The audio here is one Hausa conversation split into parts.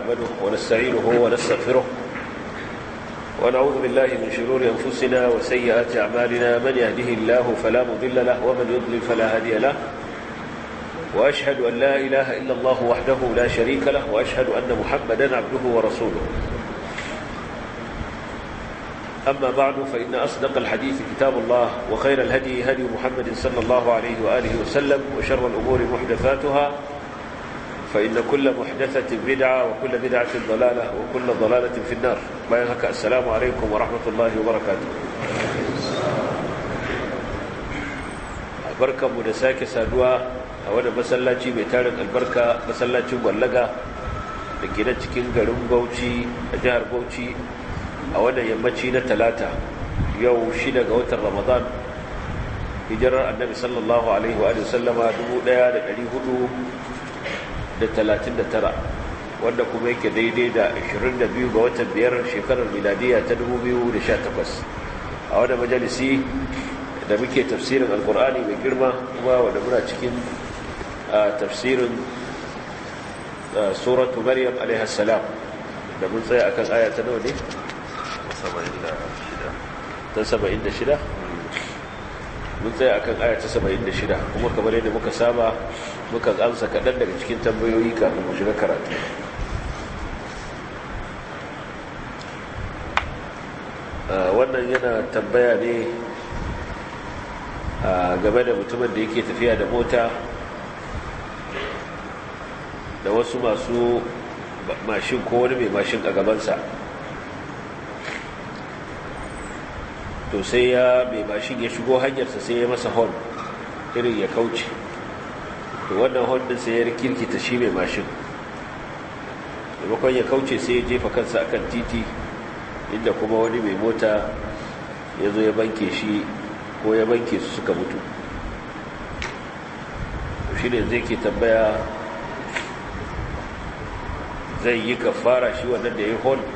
نحمده ونستعينه ونستغفره ونعوذ بالله من شرور أنفسنا وسيئات أعمالنا من يهده الله فلا مضل له ومن يضلل فلا هادي له وأشهد أن لا إله إلا الله وحده لا شريك له وأشهد أن محمدا عبده ورسوله أما بعد فإن أصدق الحديث كتاب الله وخير الهدي هدي محمد صلى الله عليه وآله وسلم وشر الأمور محدثاتها فإن كل محدثة بدعة وكل بدعة ضلالة وكل ضلالة في النار بينك السلام عليكم ورحمة الله وبركاته بركة مدساك سادوا أولا مسلاتي بيتارك البركة مسلاتي مولغة لكي نتكين غرم بوشي جهر بوشي a wannan yammaci na talata yau shida ga watan ramadan hijirar annabi sallallahu alaihi wa sallama 1439 wanda kuma yake daidai da 22 ga watan biyar shekarar miladiya ta 2018 a wannan majalisi da muke tafsirin alkur'ani mai girma kuma wanda muna cikin tafsirin suratu maryam alaihi salam da mun tsaya akan aya ta nawa ne ta saba'in da shida mun tsaye a kan aya ta saba'in da shida kuma kamar yadda muka saba muka amsa kaɗan daga cikin tambayoyi kafin mu shiga karatu wannan yana tambaya ne game da mutumin da yake tafiya da mota da wasu masu mashin ko wani mai mashin a gabansa to sai ya mai mashin ya shigo hanyarsa sai ya masa hon irin ya kauce to wannan hon din sai ya kirkita shi mai mashin maimakon ya kauce sai ya jefa kansa akan titi inda kuma wani mai mota ya zo ya banke shi ko ya banke su suka mutu shi ne zai ke tambaya zai yi kafara shi wannan da ya yi hon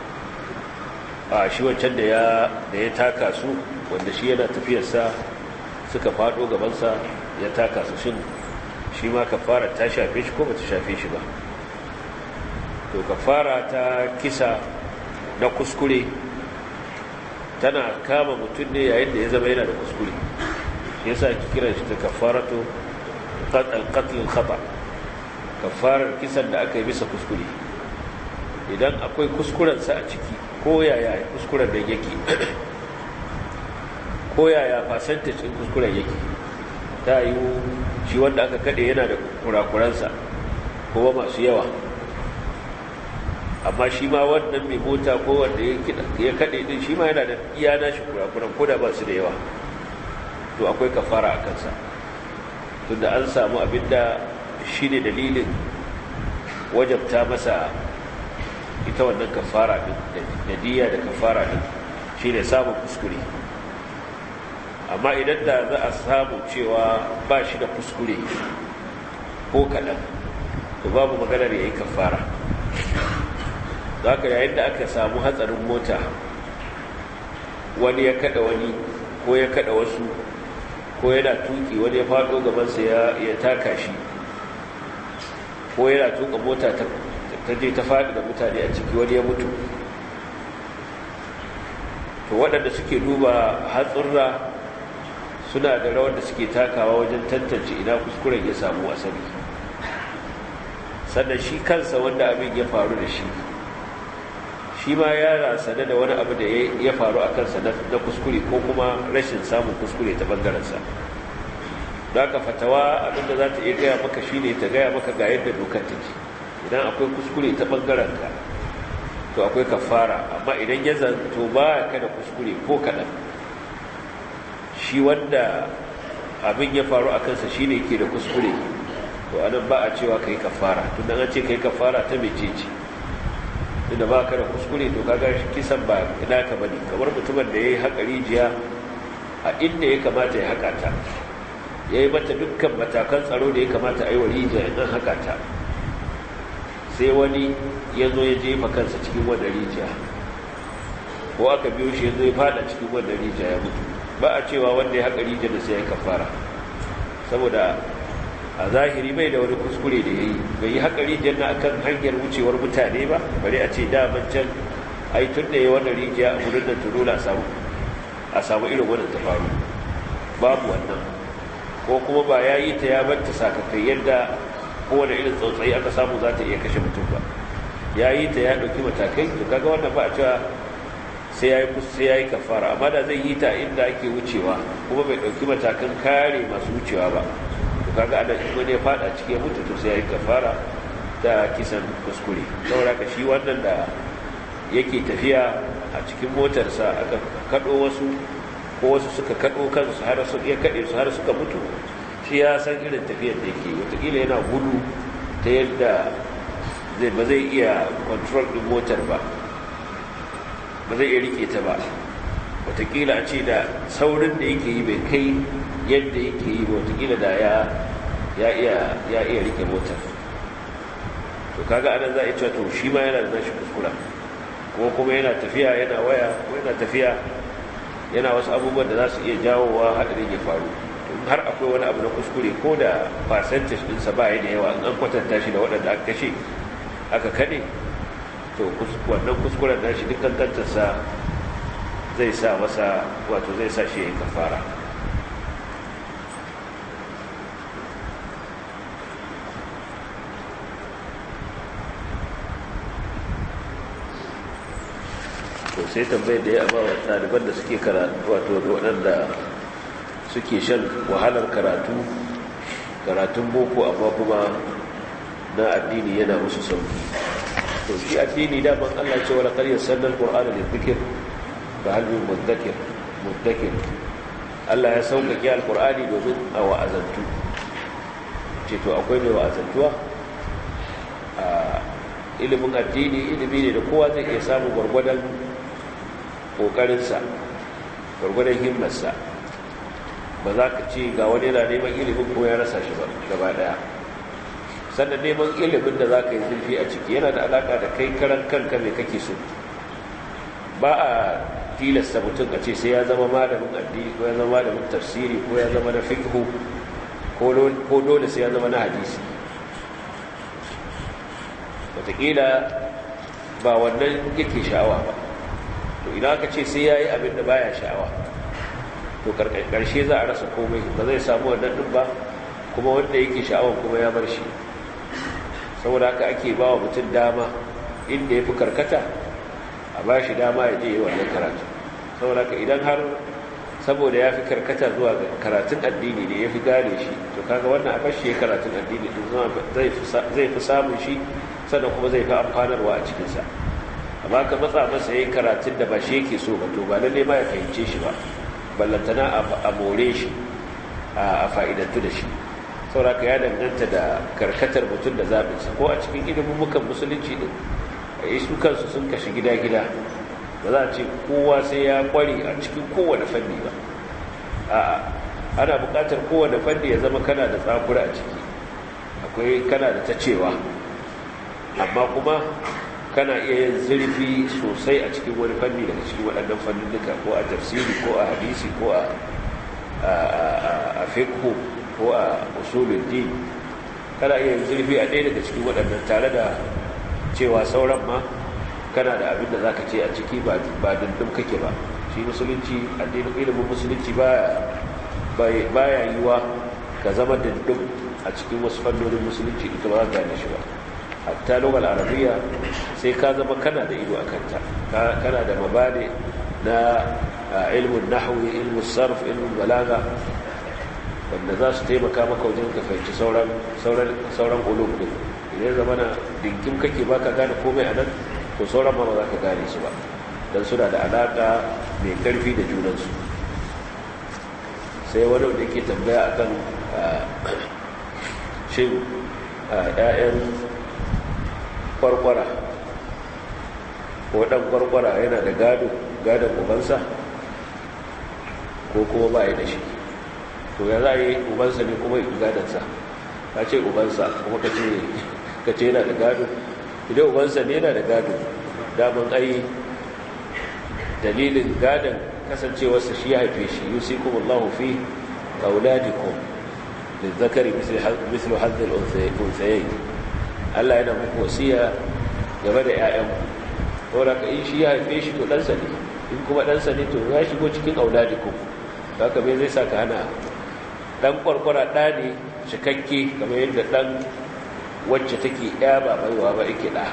a shi wancan da ya taka su wanda shi yana tafiyarsa suka fado gabansa ya taka su shin shi ma kafara ta shafe shi ko ba ta shafe shi ba to kafara ta kisa na kuskure tana kama mutum ne yayin da ya zama yana da kuskure yasa ki kira shi ta kafaratu qatl khata kafarar kisan da aka yi bisa kuskure idan akwai kuskurensa a ciki ko yaya kuskuren da yake ko yaya fasantacin kuskuren yake ta yi shi wanda aka kade yana da kurakuransa kuma masu yawa amma shi ma wannan mai mota ko wanda ya kade din shi ma yana da iya nashi kurakuran ko da ba su da yawa to akwai kafara a kansa tunda an samu abinda shi ne dalilin wajabta masa ita wannan kafara din da diya da kafara din shine samun kuskure amma idan da za a samu cewa ba shi da kuskure ko kaɗan to babu maganar ya yi kafara za ka yayin da aka samu hatsarin mota wani ya kada wani ko ya kada wasu ko yana tuki wani ya faɗo gabansa ya taka shi ko yana tuka mota ta ta je ta faɗi da mutane a ciki wani ya mutu to waɗanda suke duba hatsurra suna da rawar da suke takawa wajen tantance ina kuskuren ya samu asali sannan shi kansa wanda abin ya faru da shi shi ma ya rasane da wani abu da ya faru a kansa na kuskure ko kuma rashin samun kuskure ta ɓangarensa da aka fatawa abinda za ta iya gaya maka shi ne ta gaya maka ga yadda dokar take idan akwai kuskure ta ɓangarenka to akwai kafara amma idan ya zanto ba ka da kuskure ko kaɗan shi wanda abin ya faru a kansa shi ne ke da kuskure to anan ba a cewa ka yi kafara tun da an ce ka yi kafara ta mece ce tunda ba ka da kuskure to kaga kisan ba ina ka bane kamar mutumin da ya yi haƙa rijiya a inda ya kamata ya haƙa ta ya yi mata dukkan matakan tsaro da ya kamata a yi wa rijiya in haƙa ta sai wani ya zo ya jefa kansa cikin wannan rijiya ko aka biyo shi ya zo ya fada cikin wannan rijiya ya mutu ba a cewa wanda ya haƙa rijiya da sai ya kafara saboda a zahiri bai da wani kuskure da ya yi bai yi haƙari janna akan hanyar wucewar mutane ba bari a ce daman can ai tun da ya wannan rijiya a wurin da turula a samu irin wannan ta faru babu wannan ko kuma ba ya yi ta ya banta sakakai yadda kowane irin tsautsayi aka samu za ta iya kashe mutum ba ya yi ta ya ɗauki matakai to kaga wannan ba a cewa sai ya yi sai ya yi kafara amma da zai yi ta inda ake wucewa kuma bai ɗauki matakan kare masu wucewa ba to kaga ana in wani ya fada cikin mutu to sai ya yi kafara ta kisan kuskure saboda ka shi wannan da yake tafiya a cikin motarsa aka kaɗo wasu ko wasu suka kaɗo kansu har su iya kaɗe su har suka mutu shi ya san irin tafiyar da yake wataƙila yana gudu ta yadda zai ba zai iya control ɗin motar ba ba zai iya rike ta ba wataƙila a ce da saurin da yake yi bai kai yadda yake yi ba wataƙila da ya iya rike motar to kaga anan za a yi cewa to shi ma yana da nashi kuskura ko kuma yana tafiya yana waya ko yana tafiya yana wasu abubuwan da za su iya jawowa haɗarin ya faru har akwai wani abu na kuskure ko da percentage ɗinsa ba ya da yawa in an kwatanta shi da waɗanda aka kashe aka kaɗe to wannan kuskuren da shi dukkan kantarsa zai sa masa wato zai sa shi ya yi kafara to sai tambayar da ya ba wa ɗaliban da suke karatu wato waɗanda suke shan wahalar karatu karatun boko amma kuma na addini yana musu sauki to shi addini daman Allah ce wala qad yassarna al-qur'ana lidhikr fa hal min mudakkir mudakkir Allah ya sauƙaƙe al-qur'ani domin a wa'azantu ce to akwai mai wa'azantuwa a ilimin addini ilimi ne da kowa zai iya samu gwargwadon ƙoƙarinsa gwargwadon himmarsa ba za ka ce ga wani yana neman ilimin ko ya rasa shi ba gaba ɗaya sannan neman ilimin da za ka yi zurfi a ciki yana da alaƙa da kai karan kanka mai kake so ba a tilasta mutum a ce sai ya zama malamin addini ko ya zama malamin tafsiri ko ya zama na fiqhu ko dole sai ya zama na hadisi wataƙila ba wannan yake sha'awa ba to idan aka ce sai ya yi abin da baya sha'awa to ƙarshe za a rasa komai ba zai samu wannan ɗin ba kuma wanda yake sha'awan kuma ya bar shi saboda haka ake ba wa mutum dama inda ya fi karkata a ba shi dama ya je yi wannan karatu saboda haka idan har saboda ya fi karkata zuwa karatun addini ne ya fi gane shi to kaga wannan a bashi ya karatun addini din zai fi samun shi sannan kuma zai fi amfanarwa a cikinsa amma ka matsa masa ya yi karatun da ba shi yake so ba to ba lalle ma ya fahimce shi ba ballantana a more shi a fa'idantu da shi sauraka ya danganta da karkatar mutum da zaɓinsa ko a cikin ilimin mukan musulunci ɗin a yi su kansu sun kashi gida-gida ba za a ce kowa sai ya kware a cikin kowane fanni ba a ana buƙatar kowane fanni ya zama kana da tsakura a ciki akwai kana da ta cewa amma kuma kana iya yin zurfi sosai a cikin wani fanni daga cikin waɗannan fannin duka ko a tafsiri ko a hadisi ko a fiqh ko a usulul din kana iya yin zurfi a ɗaya daga cikin waɗannan tare da cewa sauran ma kana da abin da za ka ce a ciki ba dundun kake ba shi musulunci addinin ilimin musulunci ba ya yi wa ka zama dundun a cikin wasu fannonin musulunci ita ba za ka gane shi ba hatta lokal arabiya sai ka zama kana da ido a kanta kana da mabade na ilmin nahwi ilmin sarf ilmin balaga wanda za su taimaka maka wajen ka fahimci sauran ulum din idan zama na dinkin kake baka gane komai a nan to sauran ma ba za ka gane su ba don suna da alaƙa mai ƙarfi da junansu sai wani wanda yake tambaya akan shin ‘ya'yan kwarkwara ko ɗan kwarkwara yana da gado gadon ubansa ko kuma ba ya da shi to ya za a yi ubansa ne kuma yi gadonsa ka ce ubansa kuma ka ce yana da gado idan ubansa ne yana da gado daman ai dalilin gadon kasancewarsa shi ya haife shi yusi kuma allahu fi auladikum للذكر مثل مثل حظ الأنثيين Allah yana muku wasiya game da ‘ya'yanku wadda ka in shi ya haife shi to ɗansa ne in kuma ɗansa ne to ya shigo cikin auladiku ba ka bai zai sa ka hana ɗan ƙwarƙwara ɗa ne cikakke kamar yadda ɗan wacce take ya ba baiwa ba yake ɗa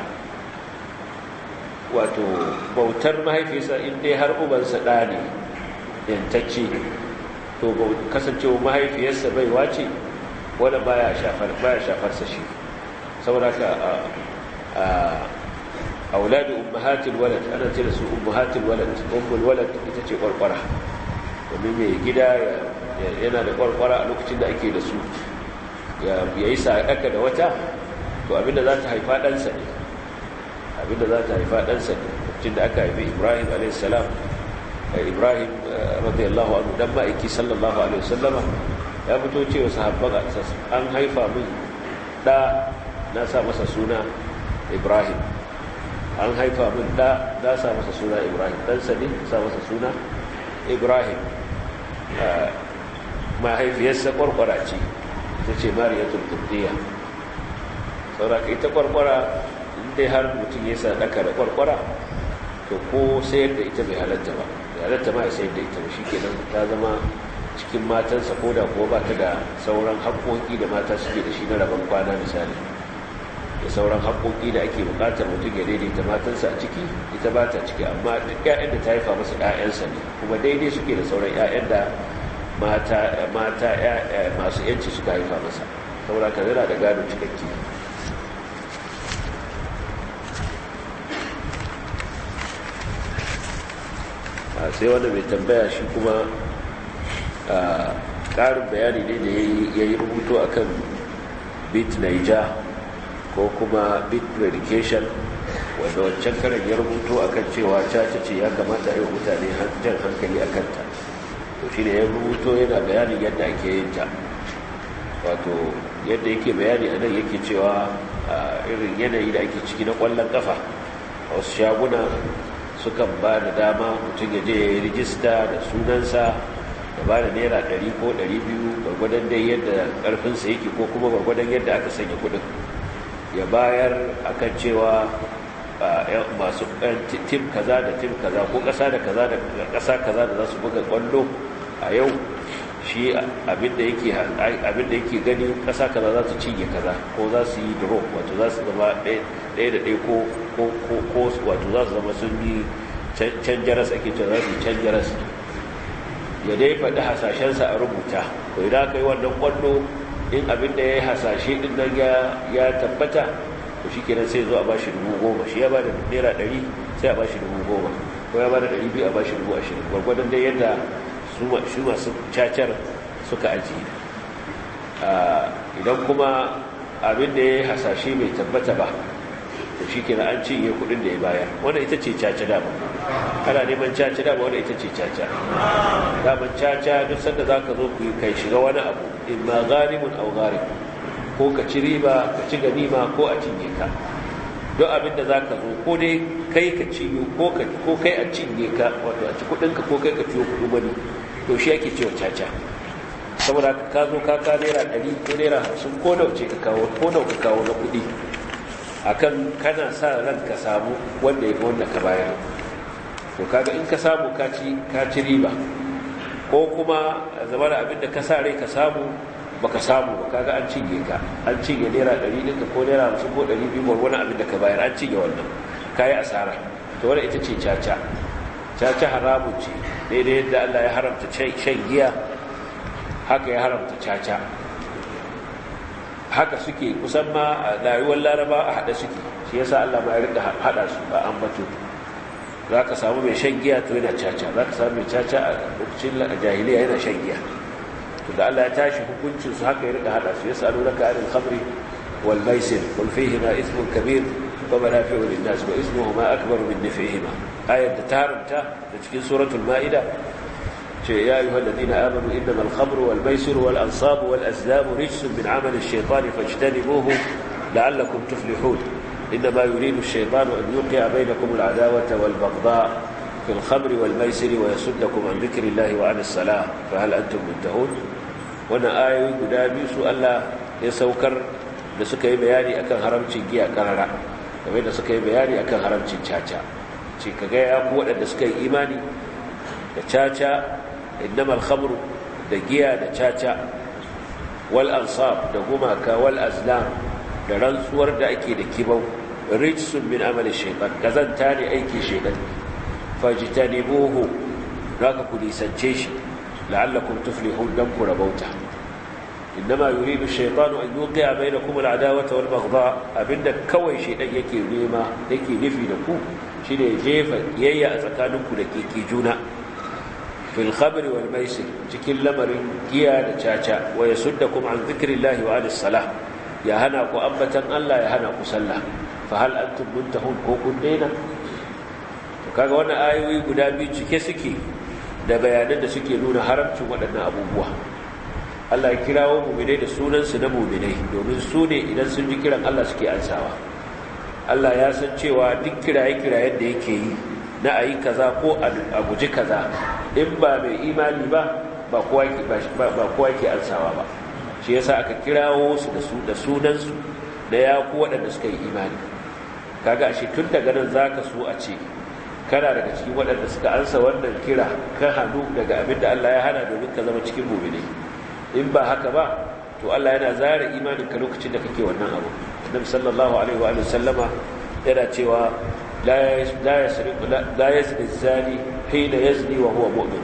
wato bautar mahaifisa in dai har ubansa ɗa ne yantacce to kasancewa mahaifiyarsa baiwa ce wadda baya shafarsa shi saboda ka a wuladu ummahatil walad ana ce da su ummahatil walad ummul walad ita ce kwarkwara domin mai gida yana da kwarkwara a lokacin da ake da su ya yi sa'adaka da wata to abinda za ta haifa ɗansa ne abinda za ta haifa ɗansa ne lokacin da aka haifi ibrahim a.s. ibrahim radiyallahu anhu dan ma'aiki sallallahu alaihi wasallama ya fito cewa sahabban an haifa min da na sa masa suna ibrahim an haifa min da na sa masa suna ibrahim dan sani sa masa suna ibrahim mahaifiyarsa kwarkwara ce ita ce mariyatul qibtiyya saboda ita kwarkwara inda har mutum ya sa daka da kwarkwara to ko sayar da ita bai halatta ba bai halatta ma ya sayar da ita shi kenan ta zama cikin matansa ko da kuwa ba ta da sauran haƙoƙi da mata suke da shi na rabon kwana misali da sauran haƙoƙi da ake buƙatar mutum ya daidaita matansa a ciki ita ba ta ciki amma duk ƴaƴan da ta haifa masa ƴaƴansa ne kuma daidai suke da sauran ƴaƴan da mata mata masu yanci suka haifa masa saboda ka yana da gado cikakke sai wanda mai tambaya shi kuma ƙarin bayani ne da ya yi rubutu a kan bit naija ko kuma bit medication wanda wancan karan ya rubutu a kan cewa caca ce ya kamata yi mutane jan hankali a kanta to shi ne ya rubuto yana bayanin yadda ake yin ta wato yadda yake bayani a nan yake cewa irin yanayi da ake ciki na ƙwallon ƙafa a wasu shaguna sukan ba da dama mutum ya je ya yi rijista da sunansa da ba da naira 100 ko 200 gwargwadon dai yadda karfinsa yake ko kuma gwargwadon yadda aka sanya kudin ya bayar akan cewa masu tim kaza da tim kaza ko kasa da kaza da kasa kaza da za su buga kwallo a yau shi abinda yake yake gani kasa kaza za su cinye kaza ko za su yi draw wato za su zama ɗaya da ɗaya ko wato za su zama sun yi can jaras ake cewa za su yi can jaras ya dai faɗi hasashensa a rubuta ko idan aka yi wannan kwallo in abin da ya yi hasashe ɗin nan ya tabbata to shi kenan sai zo a ba shi dubu goma shi ya ba da naira ɗari sai a ba shi dubu goma ko ya ba da ɗari biyu a ba shi dubu ashirin gwargwadon dai yadda su masu cacar suka ajiye idan kuma abin da ya yi hasashe bai tabbata ba to shi kenan an cinye kuɗin da ya bayar wanda ita ce caca dama ana neman caca dama wanda ita ce caca daman caca duk sanda za ka zo ku yi kai shiga wani abu in ma garimun au garim ko ka ci riba ka ci ganima ko a cinye ka don abin da za ka zo ko dai kai ka cinye ko kai a cinye ka wato a ci kuɗinka ko kai ka ciyo kuɗin wani to shi ake cewa caca saboda ka zo ka ka naira ɗari ko naira hamsin ko nawa ce ka kawo ko nawa ka kawo na kuɗi akan kana sa ran ka samu wanda ya fi wanda ka bayar to kaga in ka samu ka ci riba ko kuma zama da abinda ka sa rai ka samu baka samu ba kaga an cinye ka an cinye naira ɗari ɗinka ko naira hamsin ko ɗari biyu wani abin da ka bayar an cinye wannan ka yi asara to wadda ita ce caca caca haramun ce daidai yadda allah ya haramta shan giya haka ya haramta caca haka suke kusan ma a rayuwar laraba a haɗa suke shi yasa Allah ma ya rika haɗa su a ambato za ka samu mai shan giya to yana caca za ka samu mai caca a lokacin jahiliya yana shan giya to da Allah ya tashi hukuncin su haka ya rika haɗa su yasa nuna ka anil khamri wal maisir qul fihima ithmun kabir wa manafi'u lin nas wa ismuhuma akbaru min naf'ihima ayat da taranta da cikin suratul ma'ida يا أيها الذين آمنوا إنما الخمر والميسر والأنصاب والأزلام رجس من عمل الشيطان فاجتنبوه لعلكم تفلحون إنما يريد الشيطان أن يوقع بينكم العداوة والبغضاء في الخمر والميسر ويصدكم عن ذكر الله وعن الصلاة فهل أنتم منتهون wannan ayoyi guda biyu su Allah ya saukar da suka yi bayani akan haramcin giya karara game da suka yi bayani akan haramcin caca ce ka gaya ku waɗanda suka yi imani da caca innamal khamru da giya da caca wal ansab da gumaka wal azlam da rantsuwar da ake da kibau rijsun min amali shaytan kazanta ne aiki shaytan fajtanibuhu zaka ku nisance shi la'allakum tuflihun dan ku rabauta innama yuridu shaytanu an yuqi'a bainakum al'adawata wal baghdha abinda kawai shaytan yake nema yake nufi da ku shine jefa yayya a tsakaninku da kike juna fil khamri wal maisir cikin lamarin giya da caca wa yasuddakum an dhikrillahi wa anis salah ya hana ku ambatan Allah ya hana ku sallah fa hal antum muntahun ko kun daina to kaga wannan ayoyi guda biyu cike suke da bayanan da suke nuna haramcin waɗannan abubuwa Allah ya kirawo mu'minai da sunansu na mu'minai domin su ne idan sun ji kiran Allah suke ansawa Allah ya san cewa duk kiraye-kirayen da yake yi na ayi kaza ko a guji kaza in ba mai imani ba ba kowa ke ansawa ba shi yasa aka kirawo su da sunansu da ya ku waɗanda suka yi imani kaga ashe tun daga nan za ka so a ce kana daga cikin waɗanda suka ansa wannan kira ka hannu daga abin da Allah ya hana domin ka zama cikin mumini in ba haka ba to Allah yana zara imanin ka lokacin da kake wannan abu Annabi sallallahu alaihi wa sallama yana cewa la yasriqu la yazni zani hina yazni wa huwa mu'min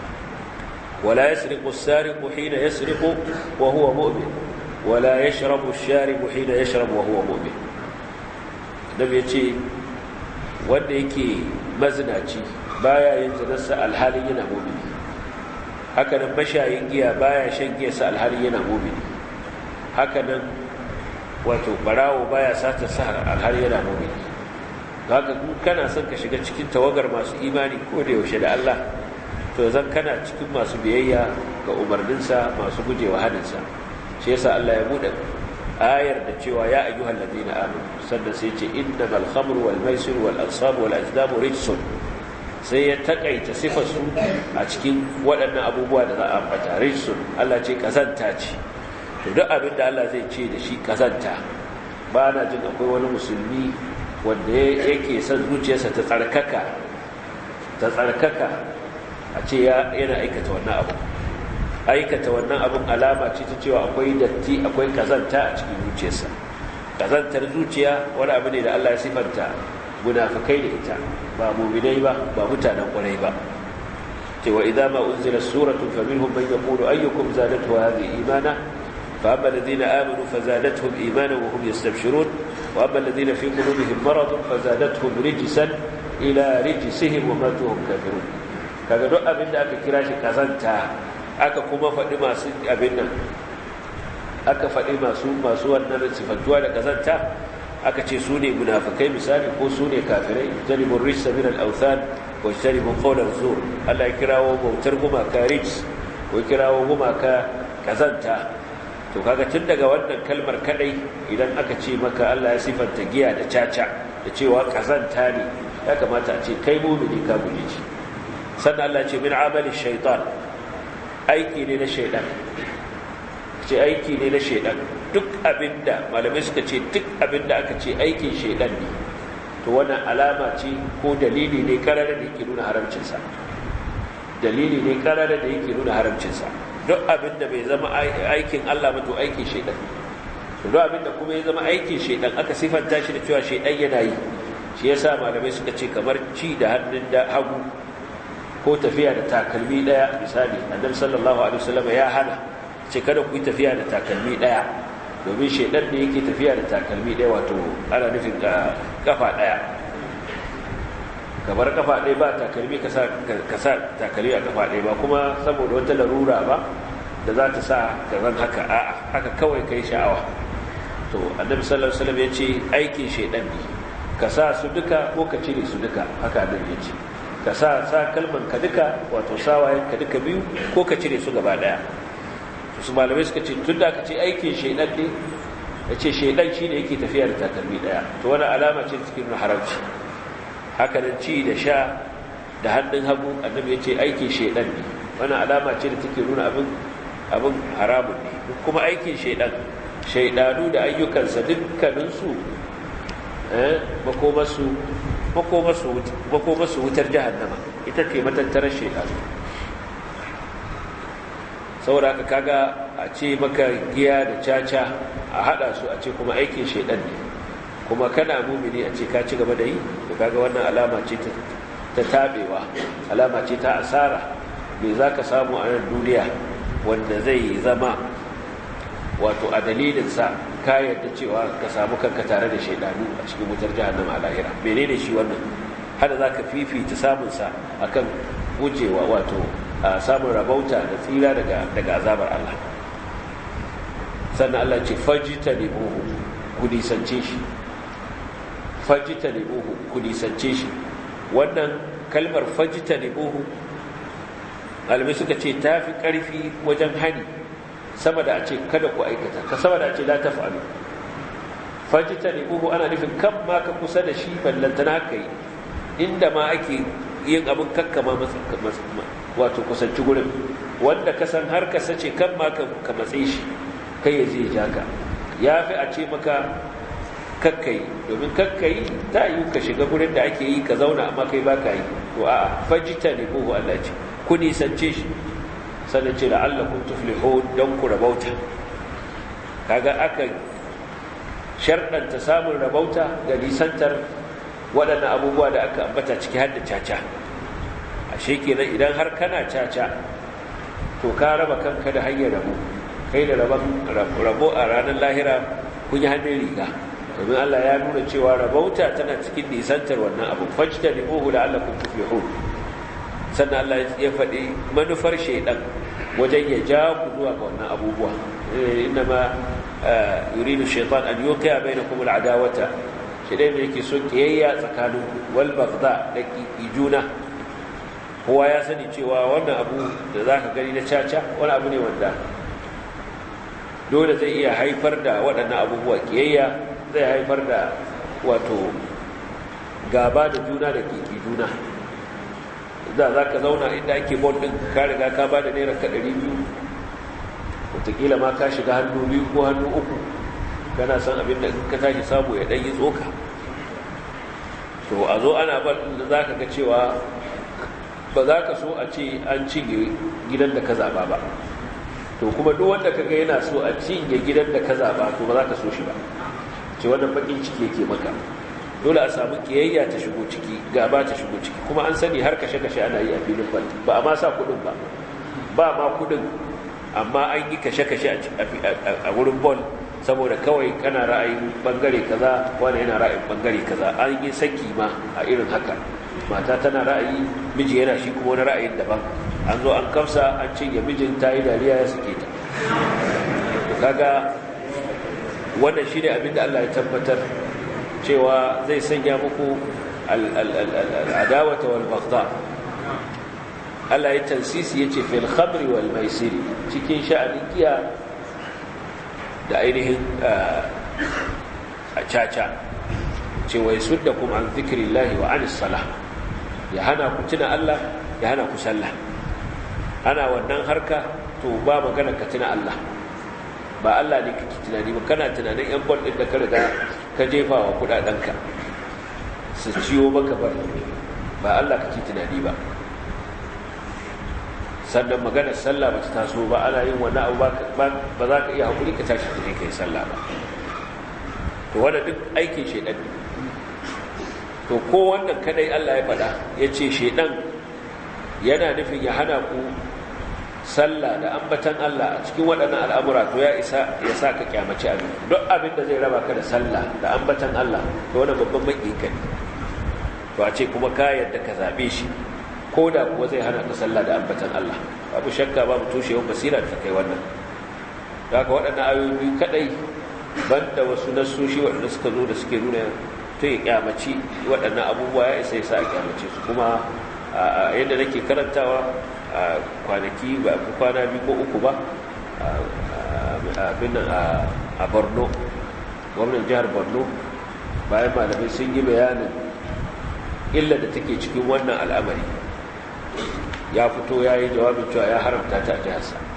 ولا يسرق السارق حين يسرق وهو مؤمن ولا يشرب الشارب حين يشرب وهو مؤمن النبي يجي wanda yake mazinaci baya yin zinarsa alhalin yana mumini hakanan mashayin giya baya shan giyarsa alhalin yana mumini hakanan wato barawo baya sata sa alhalin yana mumini haka kana son ka shiga cikin tawagar masu imani ko da yaushe da Allah to zan kana cikin masu biyayya ga umarninsa masu gujewa hadinsa shi yasa Allah ya bude ayar da cewa ya ayyuhal ladina amanu sannan sai ce innamal khamru wal maisir wal ansab wal azlam rijsun sai ya takaita sifar su a cikin waɗannan abubuwa da za a ambata rijsun Allah ce kazanta ce to duk abin da Allah zai ce da shi kazanta ba na jin akwai wani musulmi wanda yake son zuciyarsa ta tsarkaka ta tsarkaka a ce yana aikata wannan abu aikata wannan abin alama ce ta cewa akwai datti akwai kazanta a cikin zuciyarsa kazantar zuciya wani abu ne da Allah ya sifanta munafikai da ita ba mu'minai ba ba mutanen kwarai ba cewa idza ma unzila suratun faminhum man yaqulu ayyukum zadatu hadhihi imana fa amma alladhina amanu fazadatuhum imanan wa hum yastabshirun wa amma alladhina fi qulubihim maradun fazadatuhum rijsan ila rijsihim wa matu hum kafirun kaga duk abin da aka kira shi kazanta aka kuma faɗi masu abin nan aka faɗi masu masu wannan sifantuwa da kazanta aka ce su ne munafikai misali ko su ne kafirai janibun rijsa min al-awthan wa janibun qawlan zur Allah ya kirawo bautar gumaka rijs ko kirawo gumaka kazanta to kaga tun daga wannan kalmar kadai idan aka ce maka Allah ya sifanta giya da caca da cewa kazanta ne ya kamata a ce kai mumini ka guje shi sannan Allah ce min amali shaitan aiki ne na shaitan ce aiki ne na shaitan duk abinda malamai suka ce duk abinda aka ce aikin shaitan ne to wannan alama ce ko dalili ne karara da yake nuna haramcinsa dalili ne karara da yake nuna haramcinsa duk abinda bai zama aikin Allah ba to aikin shaitan to duk abinda kuma ya zama aikin shaitan aka sifanta shi da cewa shaitan yana yi shi yasa malamai suka ce kamar ci da hannun da hagu ko tafiya da takalmi daya misali annabi sallallahu alaihi wasallam ya hana ce kada ku yi tafiya da takalmi daya domin shedan ne yake tafiya da takalmi daya wato ana nufin kafa daya kamar kafa daya ba takalmi ka sa ka sa takalmi a kafa daya ba kuma saboda wata larura ba da za ta sa ka zan haka a'a haka kawai kai sha'awa to annabi sallallahu alaihi wasallam ya ce aikin shedan ne ka sa su duka ko ka cire su duka haka annabi ya ce ka sa sa kalman ka duka wato sawayen ka duka biyu ko ka cire su gaba daya su malamai suka ce tun da ka ce aikin shaidan ne ya ce shaidan shi ne yake tafiya da takalmi daya to wani alama ce cikin haramci haka nan ci da sha da hannun hagu annabi ya ce aikin shaidan ne wani alama ce da take nuna abin abin haramun ne kuma aikin shaidan shaidanu da ayyukansa dukkaninsu makomasu wutar jahannama ita ce matattarar shaidanu saboda ka kaga a ce maka giya da caca a hada su a ce kuma aikin shaidan ne kuma kana mumini a ce ka ci gaba da yi da kaga wannan alama ce ta tabewa alama ce ta asara me za ka samu a nan duniya wanda zai zama wato a dalilinsa ka yadda cewa ka samu kanka tare da shaidanu a cikin wutar jahannama a lahira menene shi wannan hada za ka fifita samunsa akan gujewa wato a samun rabauta da tsira daga azabar Allah sannan Allah ce fajita ne buhu ku nisance shi fajita ne buhu ku nisance shi wannan kalmar fajita ne buhu alamai suka ce ta fi ƙarfi wajen hani sama da a ce kada ku aikata ka sama da a ce la ta fa'alu fajita ne buhu ana nufin kan ma ka kusa da shi ballantana haka yi inda ma ake yin abin kakkama wato kusanci gurin wanda ka san har ka sace kan ma ka matse shi kai ya zai ja ka ya fi a ce maka kakkai domin kakkai ta yi ka shiga gurin da ake yi ka zauna amma kai ba ka yi to a fajita ne ko Allah ce ku nisance shi sannan ce la'allakum tuflihun don ku rabauta kaga aka sharɗanta samun rabauta da nisantar waɗannan abubuwa da aka ambata ciki har da caca ashe kenan idan har kana caca to ka raba kanka da hanyar rabo kai da rabo a ranar lahira kun yi hannun riga domin Allah ya nuna cewa rabauta tana cikin nisantar wannan abu fajta ne uhu da Allah kun tuflihun sannan Allah ya faɗi manufar shaidan wajen ya ja ku zuwa ga wannan abubuwa inna ma yuridu shaitan an yuqiya bainakum al'adawata shaidan ne yake son kiyayya tsakanin wal baghdha da juna kowa ya sani cewa wannan abu da zaka gani na caca wani abu ne wanda dole zai iya haifar da waɗannan abubuwa kiyayya zai haifar da wato gaba da juna da kiki juna da za ka zauna inda ake bon ɗin ka riga ka ba da naira ka ɗari biyu wataƙila ma ka shiga hannu biyu ko hannu uku kana san abin da ka tashi samu ya ɗan yi tsoka to a zo ana ban da za ka ga cewa ba za ka so a ce an cinye gidan da ka zaɓa ba to kuma duk wanda ka ga yana so a cinye gidan da ka zaɓa to ba za ka so shi ba ce wannan baƙin ciki yake maka dole a samu kiyayya ta shigo ciki gaba ta shigo ciki kuma an sani har kashe-kashe ana yi a filin bal ba a ma sa kudin ba ba ma kudin amma an yi kashe-kashe a wurin bol saboda kawai kana ra'ayin bangare kaza wani yana ra'ayin bangare kaza an yi saki ma a irin haka mata tana ra'ayi miji yana shi kuma wani ra'ayin daban an zo an kamsa an cinye mijin ta yi dariya ya suke ta kaga wannan shi ne abinda Allah ya tabbatar cewa zai sanya muku al'adawata wal baghdha Allah ya tansisi yace fil khamri wal maisir cikin sha'anin giya da ainihin a caca cewa yasuddakum an dhikrillahi wa anis salah ya hana ku tuna Allah ya hana ku sallah ana wannan harka to ba magana ka tuna Allah ba Allah ne kake tunani ba kana tunanin yan bol din da ka riga ka jefa wa kudadenka su ciyo maka bar ba Allah kake tunani ba sannan maganar sallah ba ta taso ba ana yin wani abu ba za ka iya haƙuri ka tashi ka je ka yi sallah ba to wanda duk aikin shaidan ne to ko wannan kadai Allah ya faɗa ya ce shaidan yana nufin ya hana ku sallah da ambatan Allah a cikin waɗannan al'amura to ya isa ya sa ka kyamaci abin duk abin da zai raba ka da sallah da ambatan Allah to wani babban maƙiƙa ne to a ce kuma ka yadda ka zaɓe shi ko da kuwa zai hana ka sallah da ambatan Allah babu shakka babu tushewar basira da ta kai wannan da haka waɗannan ayoyi kaɗai banda wasu nassoshi waɗanda suka zo da suke nuna to ya kyamaci waɗannan abubuwa ya isa ya sa a kyamace su kuma yadda nake karantawa a kwanaki ba fi kwana biyu ko uku ba abin a borno gwamnan jihar borno bayan malamai sun yi bayanin illa da take cikin wannan al'amari ya fito ya yi jawabin cewa ya haramta ta a jiharsa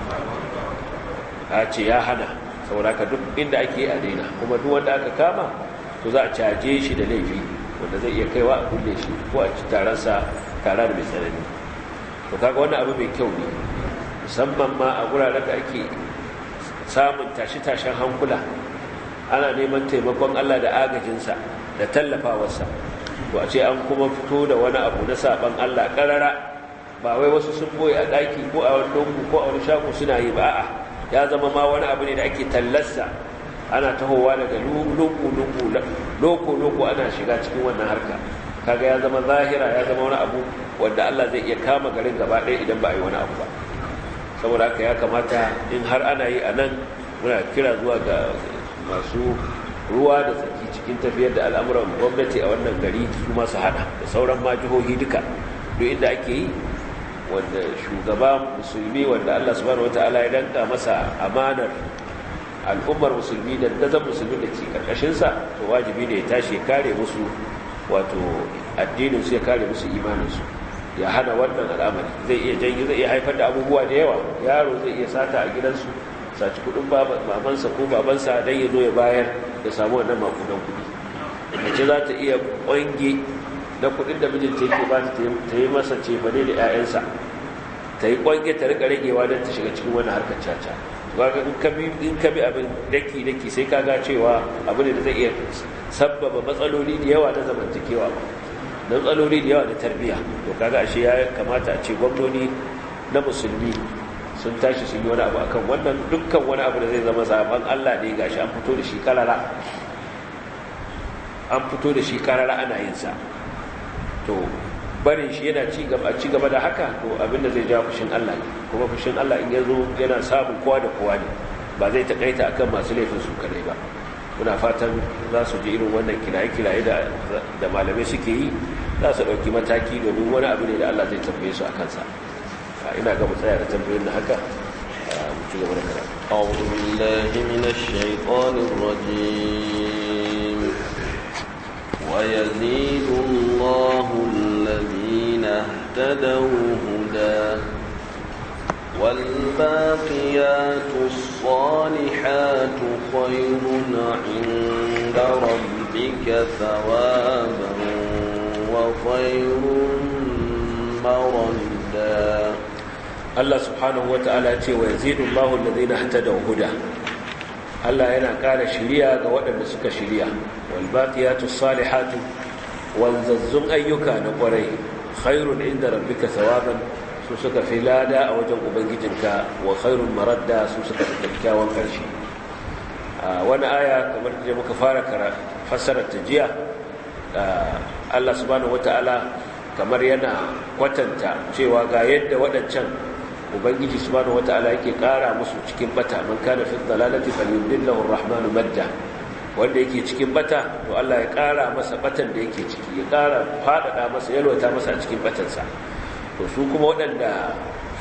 a ce ya hana saboda ka duk inda ake a daina kuma duk wanda aka kama to za a caje shi da laifi wanda zai iya kaiwa a kulle shi ko a ci taransa tara da mai tsanani to kaga wannan abu mai kyau ne musamman ma a guraren da ake samun tashi-tashen hankula ana neman taimakon Allah da agajinsa da tallafawarsa to a ce an kuma fito da wani abu na saban Allah karara ba wai wasu sun boye a daki ko a wani lungu ko a wani shago suna yi ba a'a ya zama ma wani abu ne da ake tallarsa ana tahowa daga lungu-lungu loko-loko ana shiga cikin wannan harka kaga ya zama zahira ya zama wani abu wanda Allah zai iya kama garin gaba ɗaya idan ba a yi wani abu ba saboda haka ya kamata in har ana yi a nan muna kira zuwa ga masu ruwa da tsaki cikin tafiyar da al'amuran gwamnati a wannan gari su masu hada da sauran ma jihohi duka duk inda ake yi wanda shugaba musulmi wanda Allah subhanahu wataala ya danka masa amanar al'ummar musulmi da dazan musulmi da ke karkashinsa to wajibi ne ya tashi ya kare musu wato addinin su ya kare musu imanin su ya hana wannan al'amari zai iya jangi zai iya haifar da abubuwa da yawa yaro zai iya sata a gidansu saci kudin babansa ko babansa don ya zo ya bayar ya samu wannan makudan kudi mace za ta iya kwange na kudin da mijinta yake ba ta yi masa cefane da 'ya'yansa ta yi kwange ta rika ragewa don ta shiga cikin wani harkar caca kaga in ka bi abin daki daki sai ka ga cewa abu ne da zai iya sabbaba matsaloli da yawa na zamantakewa na matsaloli da yawa da tarbiyya to kaga ashe ya kamata a ce gwamnoni na musulmi sun tashi sun yi wani abu akan wannan dukkan wani abu da zai zama zaben Allah ne gashi an fito da shi karara an fito da shi karara ana yin sa to barin shi yana ci gaba ci gaba da haka to abinda zai ja fushin Allah ne kuma fushin Allah in yazo yana samun kowa da kowa ne ba zai takaita akan masu laifin su kadai ba muna fatan za su ji irin wannan kiraye-kiraye da da malamai suke yi za su dauki mataki domin wani abu ne da Allah zai tambaye su a kansa ina ga mu tsaya da tambayoyin da haka mu ci gaba da karatu أعوذ بالله من الشيطان الرجيم ويزيد الله الذين اهتدوا هدى والباقيات الصالحات خير عند ربك ثوابا وخير مردا Allah subhanahu wata'ala ce wa yazidu Allahu alladhina ihtadaw huda Allah yana ƙara shiriya ga waɗanda suka shiriya wal baqiyatus salihatu wanzazzun ayyuka na ƙwarai khairun inda rabbika thawaban su suka fi lada a wajen ubangijinka wa khairun maradda su suka fi kyakkyawan ƙarshe a wani aya kamar da muka fara fassarar ta jiya Allah subhanahu wata'ala kamar yana kwatanta cewa ga yadda waɗancan ubangiji subhanahu wataala yake kara musu cikin bata man kana fi dhalalati falyudillahu arrahmanu madda wanda yake cikin bata to Allah ya kara masa batan da yake ciki ya kara fadada masa yalwata masa a cikin batansa to su kuma waɗanda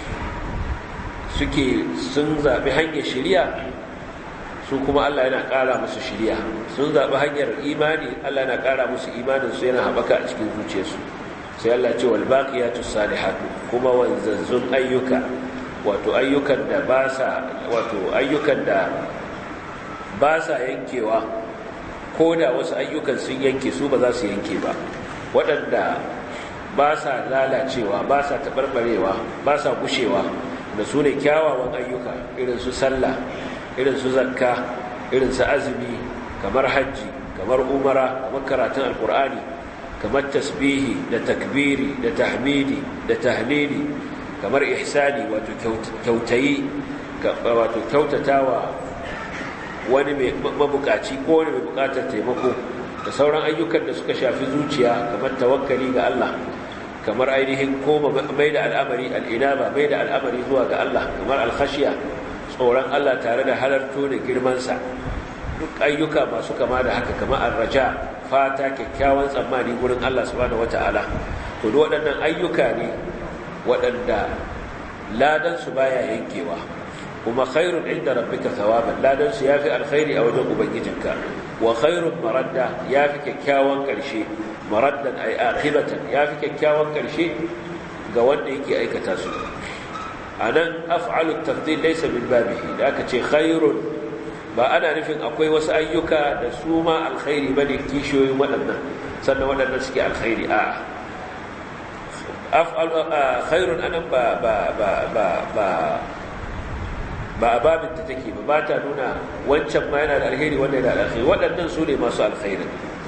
suke sun zabi hanyar shari'a su kuma Allah yana kara musu shari'a sun zabi hanyar imani Allah yana kara musu imanin su yana haɓaka a cikin zuciyarsu sai Allah ce wal baqiyatus salihatu kuma wanzazzun ayyuka wato ayyukan da ba sa wato ayyukan da ba sa yankewa ko da wasu ayyukan sun yanke su ba za su yanke ba waɗanda ba sa lalacewa ba sa taɓarɓarewa ba sa gushewa da su ne kyawawan ayyuka irin su sallah irin su zakka irin su azumi kamar hajji kamar umara kamar karatun alkur'ani kamar tasbihi da takbiri da tahmidi da tahlili kamar ihsani wato kyautayi wato kyautatawa wani mai mabukaci ko wani mai bukatar taimako da sauran ayyukan da suka shafi zuciya kamar tawakkali ga Allah kamar ainihin koma mai da al'amari al'inaba mai da al'amari zuwa ga Allah kamar alkhashiya tsoron Allah tare da halarto da girmansa duk ayyuka masu kama da haka kamar arraja fata kyakkyawan tsammani gurin Allah subhanahu wata'ala to duk waɗannan ayyuka ne waɗanda ladan su baya yankewa kuma khairun inda rabbika thawaban ladan su yafi alkhairi a wajen ubangijinka wa khairun maradda yafi kyakkyawan karshe maraddan ay aqibatan yafi kyakkyawan karshe ga wanda yake aikata su anan af'alu tafdil laysa min babihi da aka ce khairun ba ana nufin akwai wasu ayyuka da su ma alkhairi bane kishiyoyin waɗannan sannan waɗannan suke alkhairi a af'alu khairun anan ba ba ba ba ba ba a babin ta take ba ba ta nuna wancan ma yana da alheri wannan yana da alheri waɗannan su ne masu alkhairin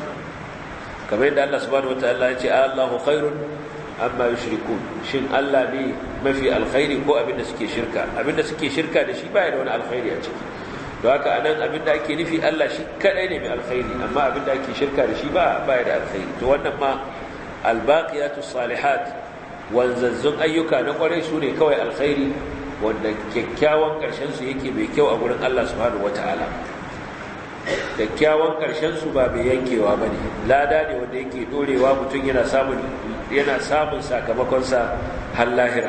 kamar yadda Allah subhanahu wataala ya ce Allahu khairun amma yushrikun shin Allah ne mafi alkhairi ko abinda suke shirka abinda suke shirka da shi baya da wani alkhairi a ciki don haka anan abinda ake nufi Allah shi kadai ne mai alkhairi amma abinda ake shirka da shi ba baya da alkhairi to wannan ma albaqiyatu salihat wanzazzun ayyuka na kwarai su ne kawai alkhairi wanda kyakkyawan karshen su yake mai kyau a gurin Allah subhanahu wataala kyakkyawan su ba mai yankewa ba ne lada ne wanda yake dorewa mutum yana samun yana samun sakamakonsa har lahira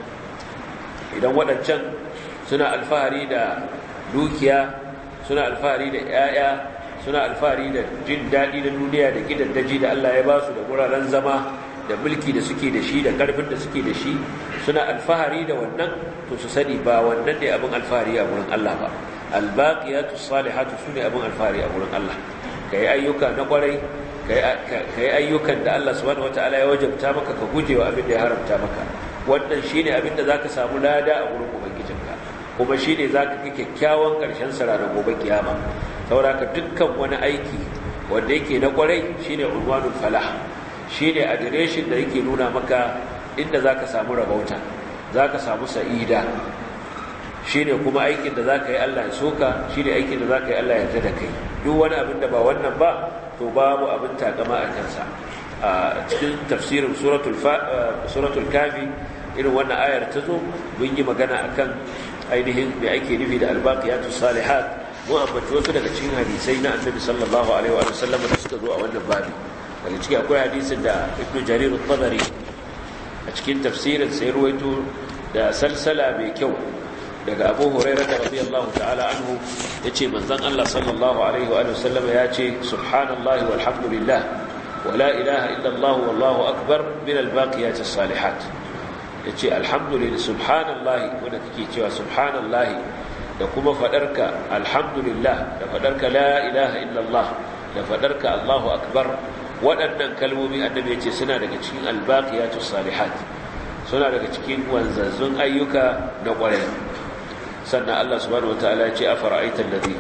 idan waɗancan suna alfahari da dukiya suna alfahari da 'ya'ya suna alfahari da jin daɗi na duniya da gidaddaji da Allah ya ba su da wuraren zama da mulki da suke da shi da ƙarfin da suke da shi suna alfahari da wannan to su sani ba wannan ne abin alfahari a wurin Allah ba albaqiyatu salihatu sune abin alfahari a wurin Allah kai ayyuka na kwarai kai ayyukan da Allah subhanahu wataala ya wajabta maka ka gujewa abin da ya haramta maka wannan shine abin da zaka samu lada a wurin ubangijinka kuma shine zaka ga kyakkyawan karshen sa ranar gobe kiyama saboda ka dukkan wani aiki wanda yake na kwarai shine unwanul falah shine adireshin da yake nuna maka inda zaka samu rabauta zaka samu sa'ida shine kuma aikin da zaka yi Allah ya soka shine aikin da zaka yi Allah ya yarda da kai duk wani abin da ba wannan ba to babu abin takama a kansa a cikin tafsirin suratul suratul kafi irin wannan ayar ta zo mun yi magana akan ainihin me ake nufi da albaqiyatus salihat mu ambaci wasu daga cikin hadisai na annabi sallallahu alaihi wa sallam da suka zo a wannan babi daga ciki akwai hadisin da ibnu jarir at-tabari a cikin tafsirin sai ruwaito da salsala mai kyau daga abu hurairah da radiyallahu ta'ala anhu yace manzon Allah sallallahu alaihi wa sallam ya ce subhanallahi walhamdulillah wa la ilaha illa Allah wallahu akbar min albaqiyatis salihat yace alhamdulillah subhanallahi wanda kake cewa subhanallahi da kuma fadarka alhamdulillah da fadarka la ilaha illa Allah da fadarka Allahu akbar waɗannan kalmomi annabi yace suna daga cikin albaqiyatus salihat suna daga cikin wanzazzun ayyuka na ƙwarai sannan Allah subhanahu wataala ya ce afara'aita alladhi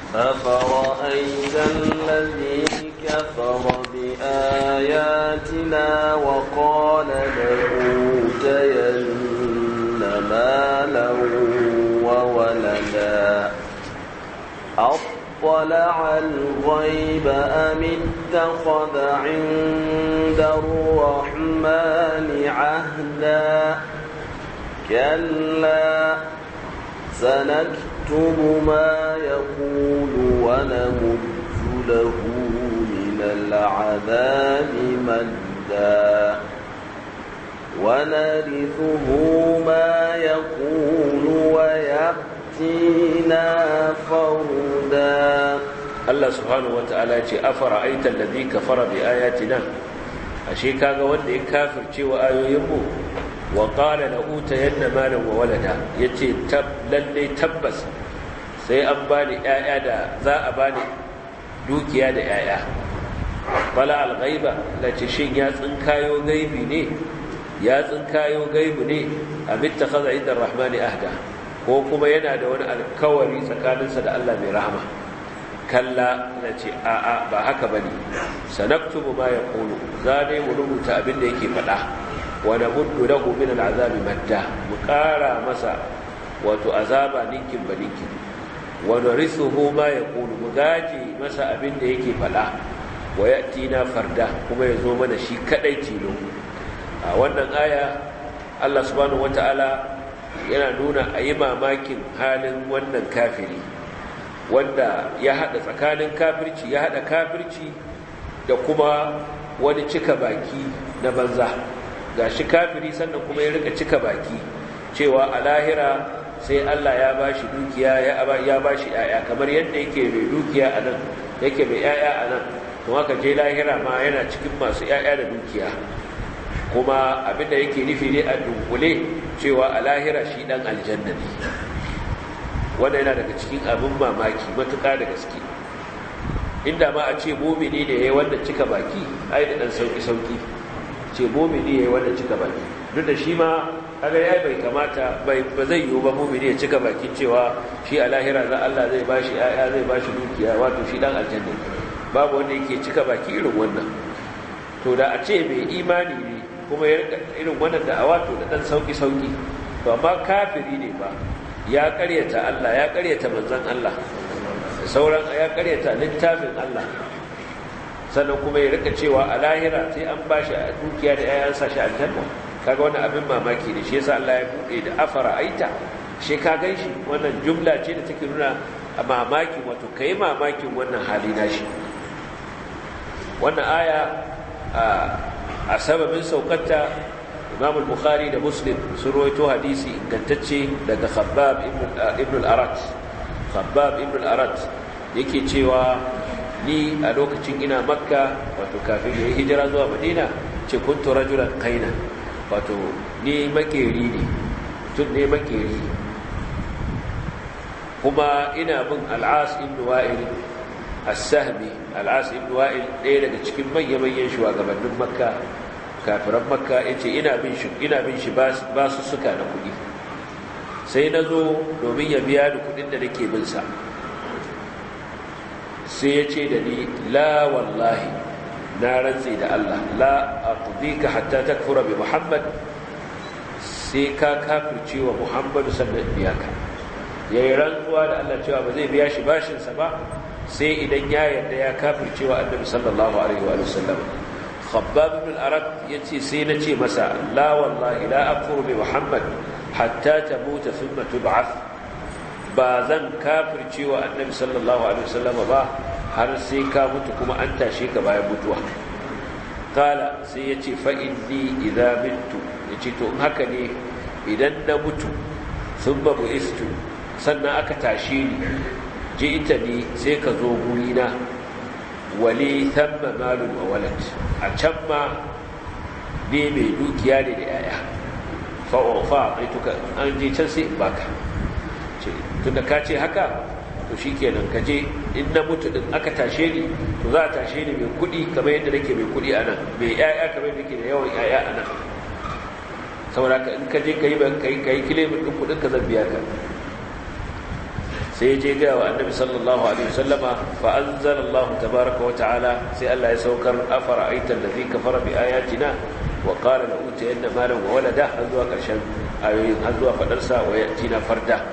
أفرأيت الذي كفر بآياتنا وقال لأوتين مالا وولدا أطلع الغيب أم اتخذ عند الرحمن عهدا كلا سنكتب ما يقول ونمد له من العذاب مدا ونرثه ما يقول ويأتينا فردا Allah subhanahu wata'ala ce afara aita alladhi kafara bi ayatina ashe kaga wanda ya kafirce wa ayoyinmu wa qala la utayanna malan wa walada yace tab lalle tabbas sai an bani yaya da za a bani dukiya da yaya bala al-ghaiba lace shin ya tsinkayo gaibi ne ya tsinkayo gaibi ne amitta khadha inda ar-rahmani ahda ko kuma yana da wani alkawari tsakaninsa da Allah mai rahama kalla na ce a'a ba haka ba ne sanaktubu ma ya kulu za ne mu rubuta abin da yake faɗa wani muddu na min al'azabi madda mu ƙara masa wato azaba ninkin ba ninkin wani risuhu ma ya kulu mu gaji masa abin da yake faɗa wa ya tina farda kuma ya zo mana shi kaɗai tilo a wannan aya allah subhanahu wata'ala yana nuna a yi mamakin halin wannan kafiri wanda ya haɗa tsakanin kafirci ya haɗa kafirci da kuma wani cika baki na banza ga shi kafiri sannan kuma ya rika cika baki cewa a lahira sai Allah ya ba shi dukiya ya ba shi ‘ya'ya kamar yadda yake mai dukiya a nan yake mai ‘ya'ya a nan kuma haka je lahira ma yana cikin masu ‘ya'ya da dukiya kuma abinda yake nufi ne a dunkule cewa a lahira shi dan aljanna ne wanda yana daga cikin abin mamaki matuƙa da gaske inda ma a ce momini ne ya yi wanda cika baki ai da ɗan sauƙi-sauƙi ce momini ya yi wanda cika baki duk da shi ma kaga ya bai kamata bai ba zai yiwu ba momini ya cika baki cewa shi a lahira za Allah zai bashi ya zai bashi dukiya wato shi dan aljanna babu wanda yake cika baki irin wannan to da a ce mai imani ne kuma ya irin wannan da a wato da dan sauƙi-sauƙi to amma kafiri ne ba ya ƙaryata Allah ya ƙaryata manzon Allah sauran ya karyata littafin Allah sannan kuma ya rika cewa a lahira sai an ba shi a dukiya da yayan sa shi aljanna kaga wannan abin mamaki ne shi yasa Allah ya bude da afara aita shi ka ganshi wannan jumla ce da take nuna a mamaki wato kai mamakin wannan hali nashi wannan aya a sababin saukarta Imam al-Bukhari da Muslim sun rawaito hadisi ingantacce daga Khabbab ibn al-Arat khabbab ibn al-arat yake cewa ni a lokacin ina makka wato kafin ya yi hijira zuwa madina ce kuntu rajulan kaina wato ni makeri ne tun ne makeri kuma ina bin al'as ibn wa'il as-sahmi al'as ibn wa'il ɗaya daga cikin manya-manyan shugabannin makka kafiran makka yace ina bin shi ina bin shi ba su suka na kuɗi sai na zo domin ya biya da kudin da nake binsa sai ya ce da ni la wallahi na rantsi da Allah la aqdika hatta takfura bi Muhammad sai ka kafirce wa Muhammad sannan biya ka yayi rantsuwa da Allah cewa ba zai biya shi bashin sa ba sai idan ya yarda ya kafirce wa Annabi sallallahu alaihi wa sallam Khabbab ibn al-Arab yace sai na ce masa la wallahi la akfuru bi Muhammad hatta tamuta thumma tub'ath ba zan kafirce wa annabi sallallahu alaihi wasallam ba har sai ka mutu kuma an tashe ka bayan mutuwa kala sai yace fa inni idza mittu yace to in haka ne idan na mutu thumma bu'istu sannan aka tashe ni je ita ne sai ka zo guri na wali thamma malun wa walad a can ma ne mai dukiya ne da yaya fa'ofa a tuka an je can sai in baka tun da ka ce haka to shi kenan ka je in na mutu din aka tashe ni to za a tashe ni mai kudi kamar yadda nake mai kudi a nan mai yaya kamar yadda nake da yawan yaya a nan saboda ka in ka je ka yi ka yi kilimin ɗin kudin ka zan biya ka sai je gaya wa annabi sallallahu alaihi wasallama fa anzalallahu tabaraka wa ta'ala sai Allah ya saukar afara aitan ladhi kafara bi ayatina وقال لأوتين مالا وولدا هذوا قرشن ayoyin har zuwa fadarsa wa yatina farda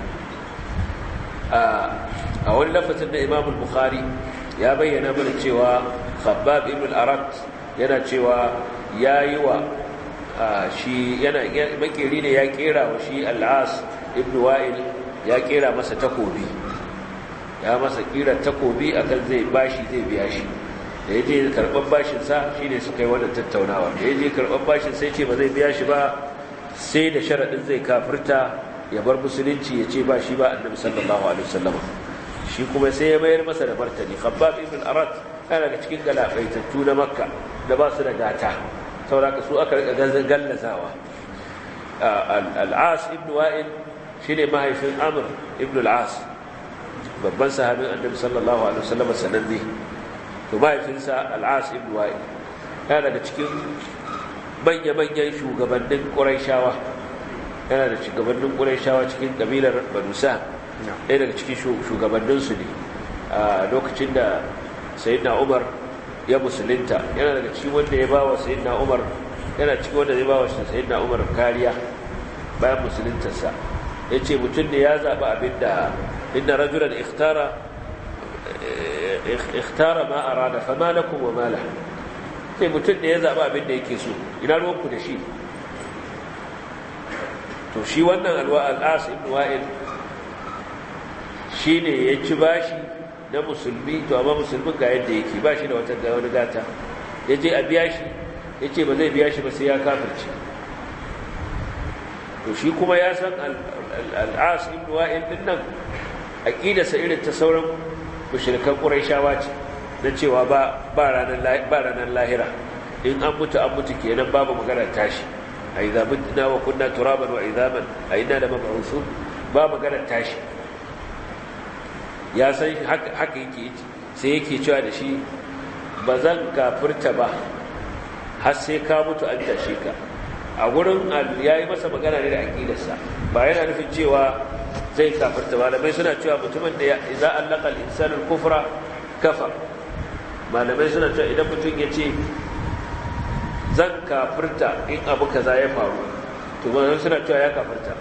a wani lafazin da Imam Bukhari ya bayyana mana cewa Khabbab ibn al-Arat yana cewa yayi wa shi yana makeri ne ya kera wa shi al-As ibn Wa'il ya kera masa takobi ya masa kira takobi akan zai bashi zai biya shi da ya je karɓar bashinsa shi ne suka yi wannan tattaunawa da ya je karɓar bashin sai ce ba zai biya shi ba sai da sharaɗin zai kafirta ya bar musulunci ya ce ba shi ba annabi sallallahu alaihi wasallam shi kuma sai ya mayar masa da martani khabbab ibn arat yana daga cikin galabaitattu na makka da ba su da gata saboda su aka rika gallazawa al-as ibn wa'il shine mahaifin amr ibn al-as babban sahabin annabi sallallahu alaihi wasallam sananne to mahaifinsa al'as ibn wa'il yana daga cikin manya-manyan shugabannin ƙuraishawa yana da shugabannin ƙuraishawa cikin ƙabilar banusa ɗaya daga cikin shugabanninsu ne a lokacin da sayidina umar ya musulunta yana daga cikin wanda ya ba wa sayidina umar yana cikin wanda zai ba wa sayidina umar kariya bayan musuluntarsa ya ce mutum ne ya zaɓi abin da inda rajulan ikhtara ikhtara ma arada fama lakum wa ma lahu sai mutum da ya zaba abin da yake so ina ruwanku da shi to shi wannan alwa al-as ibn wa'il shine ya ci bashi na musulmi to amma musulmin ga yadda yake bashi da wata wani gata ya je a biya shi ya ce ba zai biya shi ba sai ya kafirce to shi kuma ya san al-as ibn wa'il din nan aqidarsa irin ta sauran mushrikan quraishawa ce na cewa ba ba ranar lahira in an mutu an mutu kenan babu magana tashi a idza mutna wa kunna turaban wa idhaman a inna la mab'uthun ba magana tashi ya san haka haka yake sai yake cewa da shi ba zan kafirta ba har sai ka mutu an tashe ka a gurin ya yi masa magana ne da aƙidarsa ba yana nufin cewa zai kafirta malamai suna cewa mutumin da za a laƙa insanin kufra kafa malamai suna cewa idan mutum ya ce zan kafirta in abu kaza ya faru to malamai suna cewa ya kafirta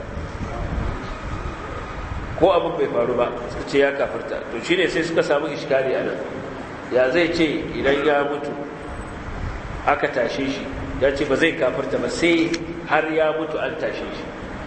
ko abin bai faru ba suka ce ya kafirta to shi ne sai suka samu iskari a nan ya zai ce idan ya mutu aka tashe shi ya ce ba zai kafirta ba sai har ya mutu an tashe shi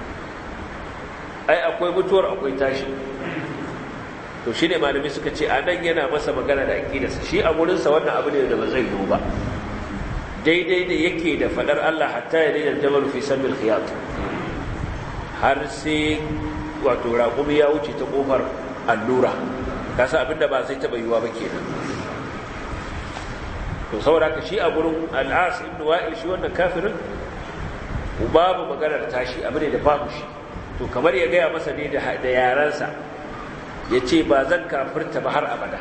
ai akwai mutuwar akwai tashi to shi ne malami suka ce a nan yana masa magana da aƙidarsa shi a wurinsa wannan abu ne da ba zai yiwu ba daidai da yake da faɗar Allah hatta ya daina jamal fi sammil khiyat har sai wato raƙumi ya wuce ta ƙofar allura kasa abinda ba zai taɓa yiwuwa ba kenan to saboda ka shi a gurin al'as ibn wa'il shi wannan kafirin babu maganar tashi abu ne da babu shi to kamar ya gaya masa ne da yaransa ya ce ba zan kafirta ba har abada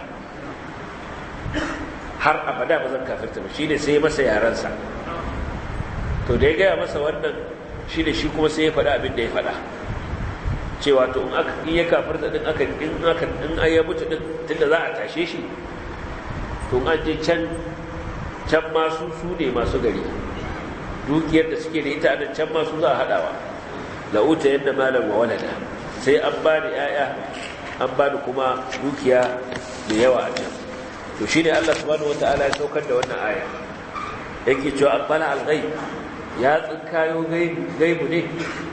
har abada ba zan kafirta ba shi ne sai masa yaransa to da ya gaya masa wannan shi ne shi kuma sai ya faɗa abin da ya faɗa cewa to in aka in ya kafirta din aka in aka in ya mutu din tunda za a tashe shi to an je can can masu su ne masu gari dukiyar da suke da ita a can masu za a haɗawa la'uta yadda malam wa walada sai an ba ni ‘ya'ya an ba ni kuma dukiya da yawa a can to shi ne allah subhanahu wa ta'ala ya saukar da wannan aya yake cewa an bala algai ya tsinkayo gaibu ne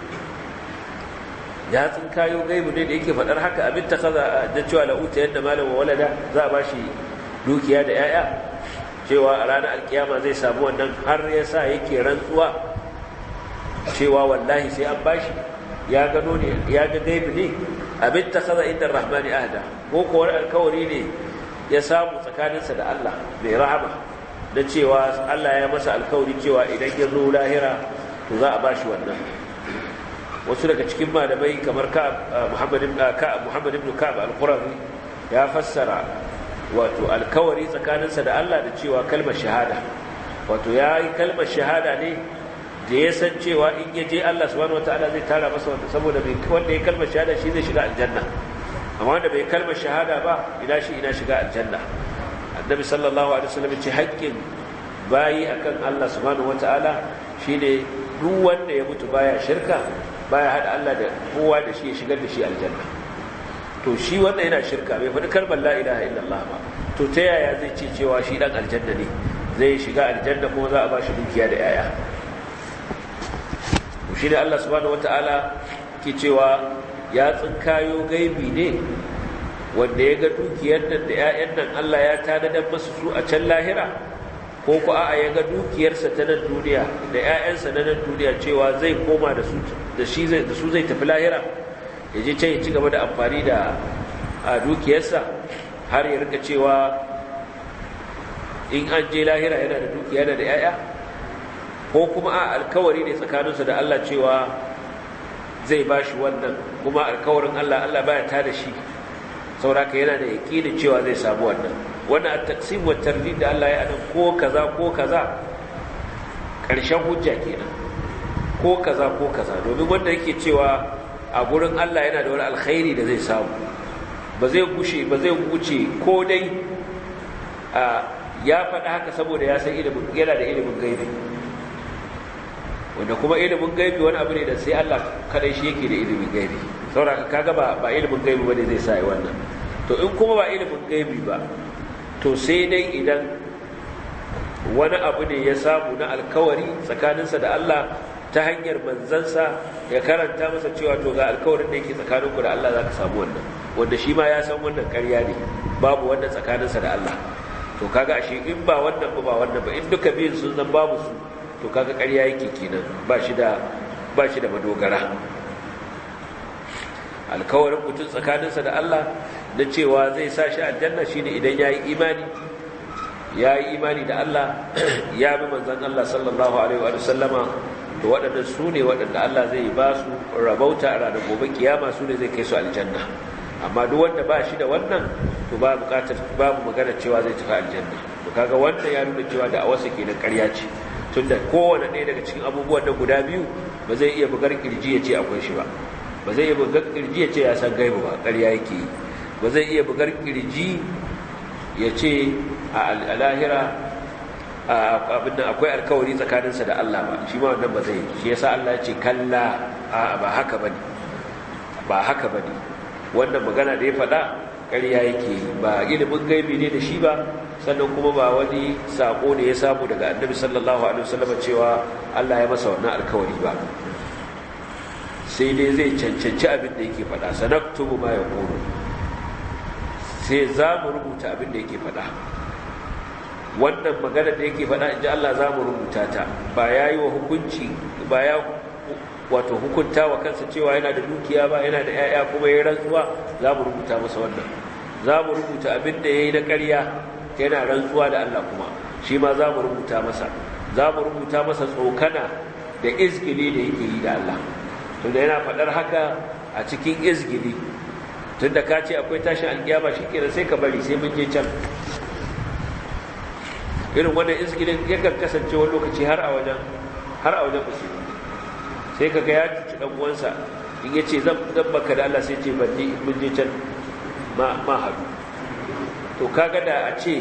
ya tsinkayo gaibu ne da yake faɗar haka abin ta kaza da cewa la'uta yadda malam wa walada za a ba shi dukiya da ‘ya'ya cewa a ranar alkiyama zai samu wannan har ya sa yake rantsuwa cewa wallahi sai an bashi ya gano ne ya ga gaibi ne abin ta kaza inda rahmani ahda ko kuwa alkawari ne ya samu tsakaninsa da Allah mai rahama da cewa Allah ya masa alkawari cewa idan ya zo lahira to za a bashi wannan wasu daga cikin malamai kamar Muhammad ibn Ka'ab al-Qurazi ya fassara wato alkawari tsakaninsa da Allah da cewa kalmar shahada wato ya yi kalmar shahada ne da ya san cewa in ya je Allah subhanahu wataala zai tara masa wanda saboda mai wanda ya kalmar shahada shi zai shiga aljanna amma wanda bai kalmar shahada ba ina shi ina shiga aljanna annabi sallallahu alaihi wasallam ce haƙƙin bayi akan Allah subhanahu wataala shine duk wanda ya mutu baya shirka baya hada Allah da kowa da shi ya shigar da shi aljanna to shi wanda yana shirka bai faɗi kalmar la ilaha illallah ba to ta yaya zai ce cewa shi dan aljanna ne zai shiga aljanna kuma za a ba shi dukiya da yaya to shi ne Allah subhanahu wataala ke cewa ya tsinkayo gaibi ne wanda ya ga dukiyar nan da 'ya'yan nan Allah ya tanadar masu su a can lahira ko ku a'a ya ga dukiyarsa ta nan duniya da 'ya'yansa na nan duniya cewa zai koma da su da shi zai da su zai tafi lahira ya je can ya ci gaba da amfani da a dukiyarsa har ya rika cewa in an je lahira yana da dukiya da 'ya'ya ko kuma a alkawari ne tsakaninsu da Allah cewa zai ba shi wannan kuma alkawarin Allah Allah baya ta da shi sauraka yana da yaƙinin cewa zai samu wannan wannan a taksim wa tarlid da Allah ya anan ko kaza ko kaza ƙarshen hujja kenan ko kaza ko kaza domin wanda yake cewa a gurin Allah yana da wani alkhairi da zai samu ba zai gushe ba zai wuce ko dai ya faɗa haka saboda ya san ilimin yana da ilimin gaibi wanda kuma ilimin gaibi wani abu ne da sai Allah kadai shi yake da ilimin gaibi saboda kaga ba ba ilimin gaibi bane zai sa wannan to in kuma ba ilimin gaibi ba to sai dai idan wani abu ne ya samu na alkawari tsakaninsa da Allah ta hanyar manzansa ya karanta masa cewa to ga alkawarin da yake tsakaninku da Allah za ka samu wannan wanda shi ma ya san wannan ƙarya ne babu wannan tsakaninsa da Allah to kaga ashe in ba wannan ba ba wannan ba in duka biyun sun zan babu su to kaga ƙarya yake kenan ba shi da ba shi da madogara alkawarin mutum tsakaninsa da Allah da cewa zai sa shi aljanna shine idan yayi imani ya yi imani da Allah ya bi manzon Allah sallallahu alaihi wa sallama to waɗannan su ne waɗanda Allah zai ba su rabauta a ranar gobe kiyama su ne zai kai su aljanna amma duk wanda ba shi da wannan to ba bukatar babu magana cewa zai tafi aljanna to kaga wanda ya nuna cewa da awasa kenan ƙarya ce tunda kowane ɗaya daga cikin abubuwan da guda biyu ba zai iya bugar kirji ya ce akwai shi ba ba zai iya bugar kirji ya ce ya san gaibu ba ƙarya yake yi ba zai iya bugar kirji ya ce a lahira abin nan akwai alkawari tsakaninsa da Allah ba shi ma wannan ba zai shi yasa Allah ya ce kalla a ba haka bane ba haka bane wannan magana da ya faɗa ƙarya yake ba ilimin gaibi ne da shi ba sannan kuma ba wani sako ne ya samu daga annabi sallallahu alaihi wasallam cewa Allah ya masa wannan alkawari ba sai dai zai cancanci abin da yake faɗa sanaktubu ma yaqulu sai za mu rubuta abin da yake faɗa wannan magana da yake faɗa inji Allah za mu rubuta ta ba ya yi wa hukunci ba ya wato hukunta wa kansa cewa yana da dukiya ba yana da 'ya'ya kuma ya rantsuwa za mu rubuta masa wannan za mu rubuta abin da ya yi na ƙarya yana rantsuwa da Allah kuma shi ma za mu rubuta masa za mu rubuta masa tsokana da izgili da yake yi da Allah tunda yana faɗar haka a cikin izgili tunda ka ce akwai tashin alkiyama shi kenan sai ka bari sai mun je can irin wannan izgilin yakan kasance wani lokaci har a wajen har a wajen musulmi sai ka ga ya cuci dan uwansa in ya ce zan baka da Allah sai ce ban je mun je can ma ma hadu to kaga da a ce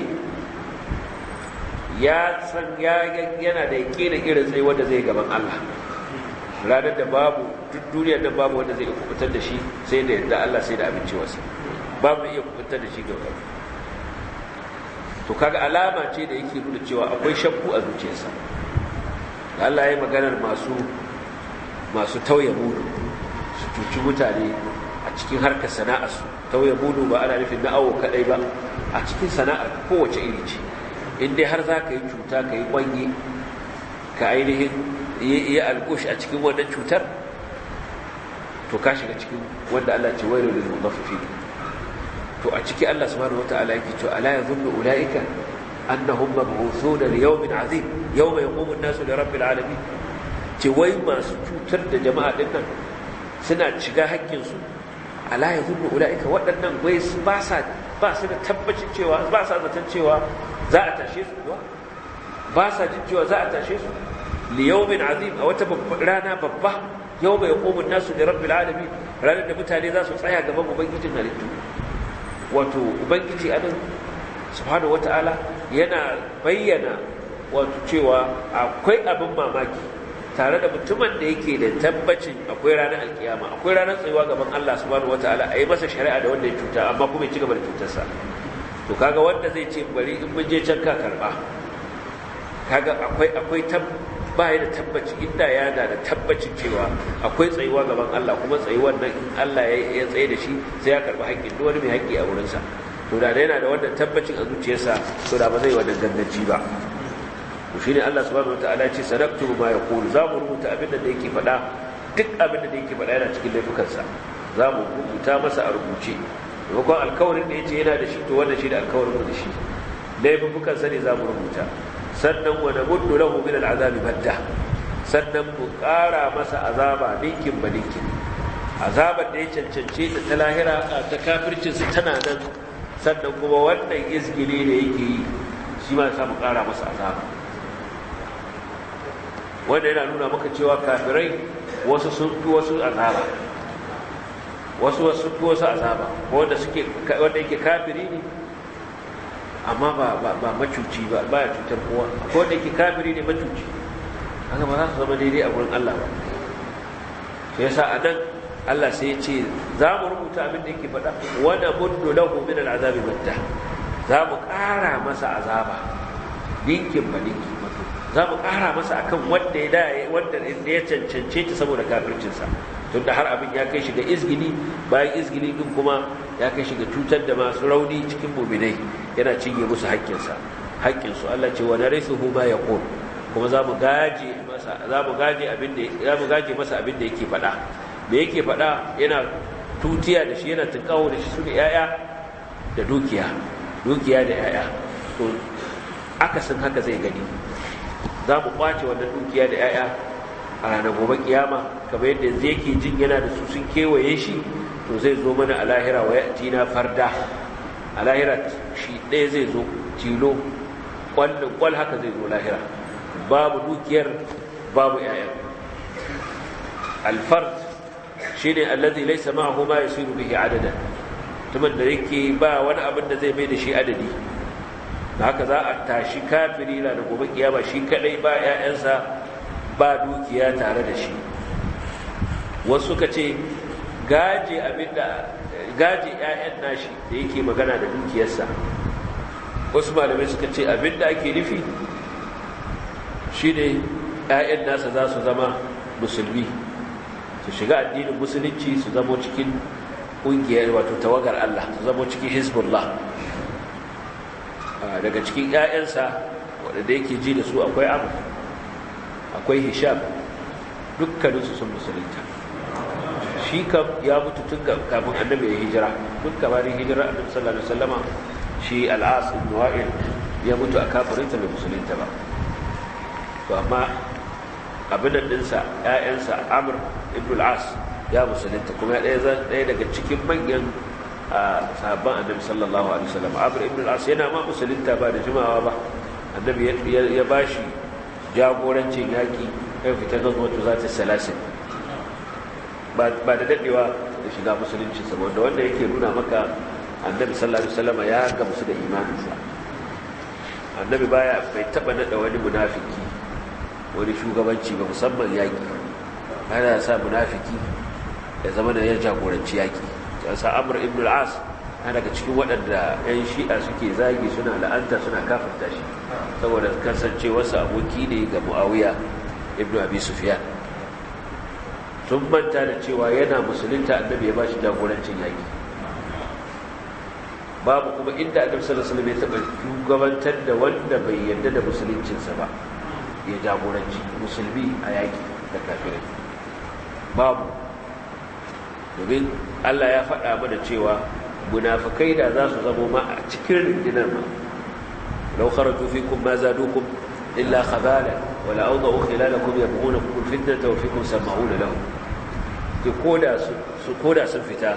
ya san ya yana da yakinin irin tsaye wanda zai gaban Allah ranar da babu duk duniyar nan babu wanda zai iya kubutar da shi sai da yadda Allah sai da abincewarsa babu iya kubutar da shi gaba to kaga alama ce da yake nuna cewa akwai shakku a zuciyarsa da Allah ya yi maganar masu masu tauye mudu su cuci mutane a cikin harkar sana'arsu tauye mudu ba ana nufin na awo kadai ba a cikin sana'ar kowace iri ce in dai har za ka yi cuta ka yi kwange ka ainihin yi alƙush a cikin wannan cutar to ka shiga cikin wanda Allah ce wailu lil mutaffifin to a ciki Allah subhanahu wataala yake cewa ala yadhunnu ulaika annahum mab'uthuna li yawmin azim yawma yaqumu an-nasu li rabbil alamin ce wai masu cutar da jama'a din nan suna shiga haƙƙin su ala yadhunnu ulaika waɗannan wai ba sa ba su da tabbacin cewa ba sa zaton cewa za a tashe su kuwa ba sa jin cewa za a tashe su li yawmin azim a wata rana babba yawma yaqumu an-nasu li rabbil alamin ranar da mutane za su tsaya gaban ubangijin halittu wato ubangiji anan subhanahu wata'ala yana bayyana wato cewa akwai abin mamaki tare da mutumin da yake da tabbacin akwai ranar alkiyama akwai ranar tsayuwa gaban Allah subhanahu wata'ala a yi masa shari'a da wanda ya cuta amma kuma ya ci gaba da cutarsa to kaga wanda zai ce bari in mun je can ka karba kaga akwai akwai ba ya da tabbaci inda ya da da tabbacin cewa akwai tsayuwa gaban Allah kuma tsayuwar nan in Allah ya tsaye da shi sai ya karɓi haƙƙin duk wani mai haƙƙi a wurinsa to da yana da wannan tabbacin a zuciyarsa to da ba zai wannan ganganci ba to shine Allah subhanahu wataala ya ce sadaqtu ma yaqulu za mu rubuta abin da yake faɗa duk abin da yake faɗa yana cikin laifukansa za mu rubuta masa a rubuce maimakon alkawarin da ya ce yana da shi to wannan shi da alkawarin da shi laifukansa ne za mu rubuta sannan wa namuddu lahu min al'azabi madda sannan mu ƙara masa azaba ninkin ba ninkin azabar da ya cancance ta ta lahira ta kafircin su tana nan sannan kuma wannan izgili da yake yi shi ma sa mu ƙara masa azaba wanda yana nuna maka cewa kafirai wasu sun fi wasu azaba wasu wasu fi wasu azaba wanda suke wanda yake kafiri ne amma ba ba macuci ba ba ya cutar kowa ko wanda yake kafiri ne macuci haka ba za su zama daidai a gurin Allah ba sai yasa a nan Allah sai ya ce za mu rubuta abin da yake faɗa wanda muddu lahu min al'azabi madda za mu ƙara masa azaba ninkin ba ninki za mu ƙara masa akan wanda ya da wanda ya cancance ta saboda kafircinsa tunda har abin ya kai shi ga izgili bayan izgili din kuma ya kai shi ga cutar da masu rauni cikin muminai yana cinye musu haƙƙinsa haƙƙinsu Allah ce wa narithuhu ma yaqul kuma za mu gaje masa za mu gaje abin da za mu gaje masa abin da yake faɗa me yake faɗa yana tutiya da shi yana tunkawo da shi su da yaya da dukiya dukiya da yaya to akasin haka zai gani za mu kwace wannan dukiya da 'ya'ya a ranar gobe kiyama kamar yadda yanzu yake jin yana da su sun kewaye shi to zai zo mana a lahira wa tina farda a lahira shi ɗaya zai zo tilo kwallon kwal haka zai zo lahira babu dukiyar babu 'ya'ya alfard shi ne allazi laisa ma'ahu ma yasiru bihi adadan tuman da yake ba wani abin da zai mai da shi adadi da haka za a tashi kafiri na da gobe kiyama shi kadai ba 'ya'yansa ba dukiya tare da shi wasu suka ce gaje abinda gaje 'ya'yan nashi da yake magana da dukiyarsa wasu malamai suka ce abinda ake nufi shine 'ya'yan nasa za su zama musulmi su shiga addinin musulunci su zamo cikin ƙungiyar wato tawagar Allah su zamo cikin hezbollah daga cikin 'ya'yansa waɗanda yake ji da su akwai abu akwai hisham dukkaninsu sun musulunta shi kam ya mutu tun kafin annabi ya hijira tun kamarin hijira annabi sallallahu alaihi wasallama shi al'as ibn wa'il ya mutu a kafirinta bai musulunta ba to amma abin da dinsa ƴaƴansa amr ibn al'as ya musulunta kuma ɗaya ɗaya daga cikin manyan sahabban annabi sallallahu alaihi wasallam amr ibn al'as yana ma musulunta ba da jimawa ba annabi ya bashi jagorancin yaƙi ya fita gazwatu za ta salasin ba da daɗewa da shiga musulunci saboda wanda yake nuna maka annabi sallallahu alaihi wasallam ya gamsu da imaninsa annabi baya bai taba nada wani munafiki wani shugabanci ba musamman yaƙi yana sa munafiki ya zama da ya jagoranci yaƙi ya sa amr ibn al-as na daga cikin waɗanda 'yan shi'a suke zagi suna la'anta suna kafirta shi saboda kasancewarsa aboki ne ga mu'awiya ibn abi sufyan sun manta da cewa yana musulunta annabi ya bashi jagorancin yaki babu kuma inda annabi sallallahu alaihi wasallam ya taba shugabantar da wanda bai yarda da musuluncinsa ba ya jagoranci musulmi a yaki da kafirai babu domin Allah ya faɗa mana cewa munafikai da za su zamo ma a cikin rundunar ma law kharaju fikum ma zadukum illa khabala wa la awdahu khilalakum yabghunakum alfitnata wa fikum sama'una lahum ke koda su koda sun fita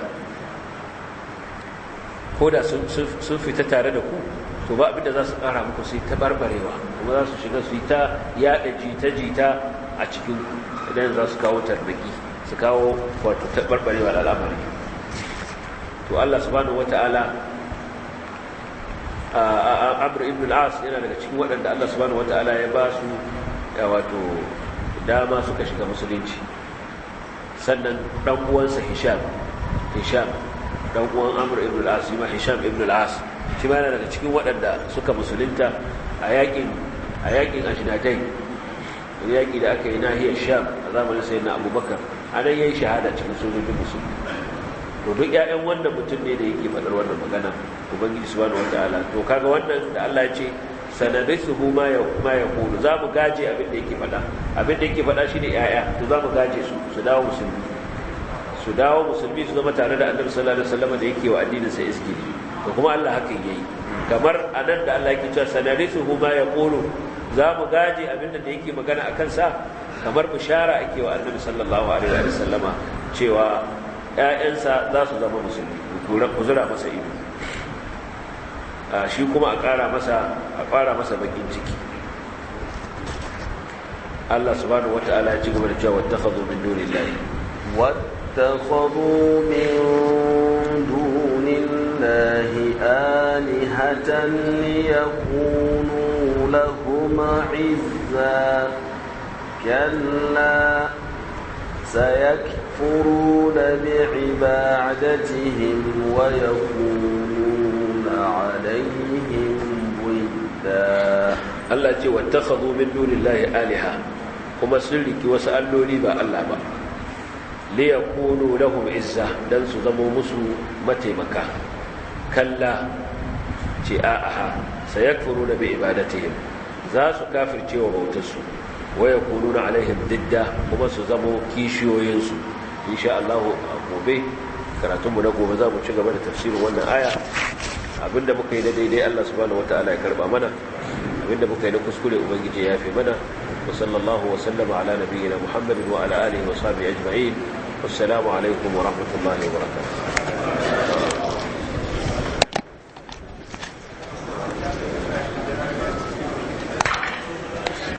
koda sun sun fita tare da ku to ba abinda za su kara muku sai ta barbarewa kuma za su shiga su yi ta yada jita-jita a cikin idan za su kawo tarbaki su kawo wato ta barbarewa da al'amari to Allah subhanahu wata'ala Amr ibn al-As yana daga cikin waɗanda Allah subhanahu wata'ala ya ba su wato dama suka shiga musulunci sannan dan uwansa Hisham Hisham dan uwan Amr ibn al-As ma Hisham ibn al-As shi ma yana daga cikin waɗanda suka musulunta a yakin a yakin Ajnadai yaki da aka yi nahiyar Sham a zamanin sayyidina Abubakar anan yayi shahada cikin sojojin musulmi to duk ƴaƴan wannan mutum ne da yake faɗar wannan magana ubangiji subhanahu wataala to kaga wannan da Allah ya ce sanadisuhu ma ya ma yaqulu za mu gaje abin da yake faɗa abin da yake faɗa shine ƴaƴa to za mu gaje su su dawo musulmi su dawo musulmi su zama tare da annabi sallallahu alaihi wasallam da yake wa addinin sa iski to kuma Allah hakan yayi kamar anan da Allah yake cewa sanadisuhu ma yaqulu za mu gaje abin da yake magana akan sa kamar bishara ake wa annabi sallallahu alaihi wasallama cewa ‘ya'yansa za su zama musulmi ku zura masa ido shi kuma a ƙara masa a ƙara masa bakin ciki Allah subhanahu wata'ala ya ci gaba da cewa wattakhadhu min dunillahi واتخذوا من دون الله آلهة ليكونوا لهم عزا كلا سيكفرون بعبادتهم ويكونون عليهم ضدا Allah ce wattakhadhu min dunillahi aliha kuma sun riki wasu alloli ba Allah ba li yakunu lahum izza dan su zamo musu mataimaka kalla ce a'a sayakfuruna bi ibadatihim za su kafirce wa bautarsu wa yakununa alaihim didda kuma su zamo kishiyoyinsu insha Allah a gobe karatunmu na gobe za mu ci gaba da tafsirin wannan aya abinda muka yi da daidai Allah subhanahu wataala ya karba mana abinda muka yi na kuskure ubangiji ya fi mana wa sallallahu wa sallama ala nabiyyina muhammadin wa ala alihi wa sahbihi ajma'in wassalamu alaikum wa rahmatullahi wa barakatuh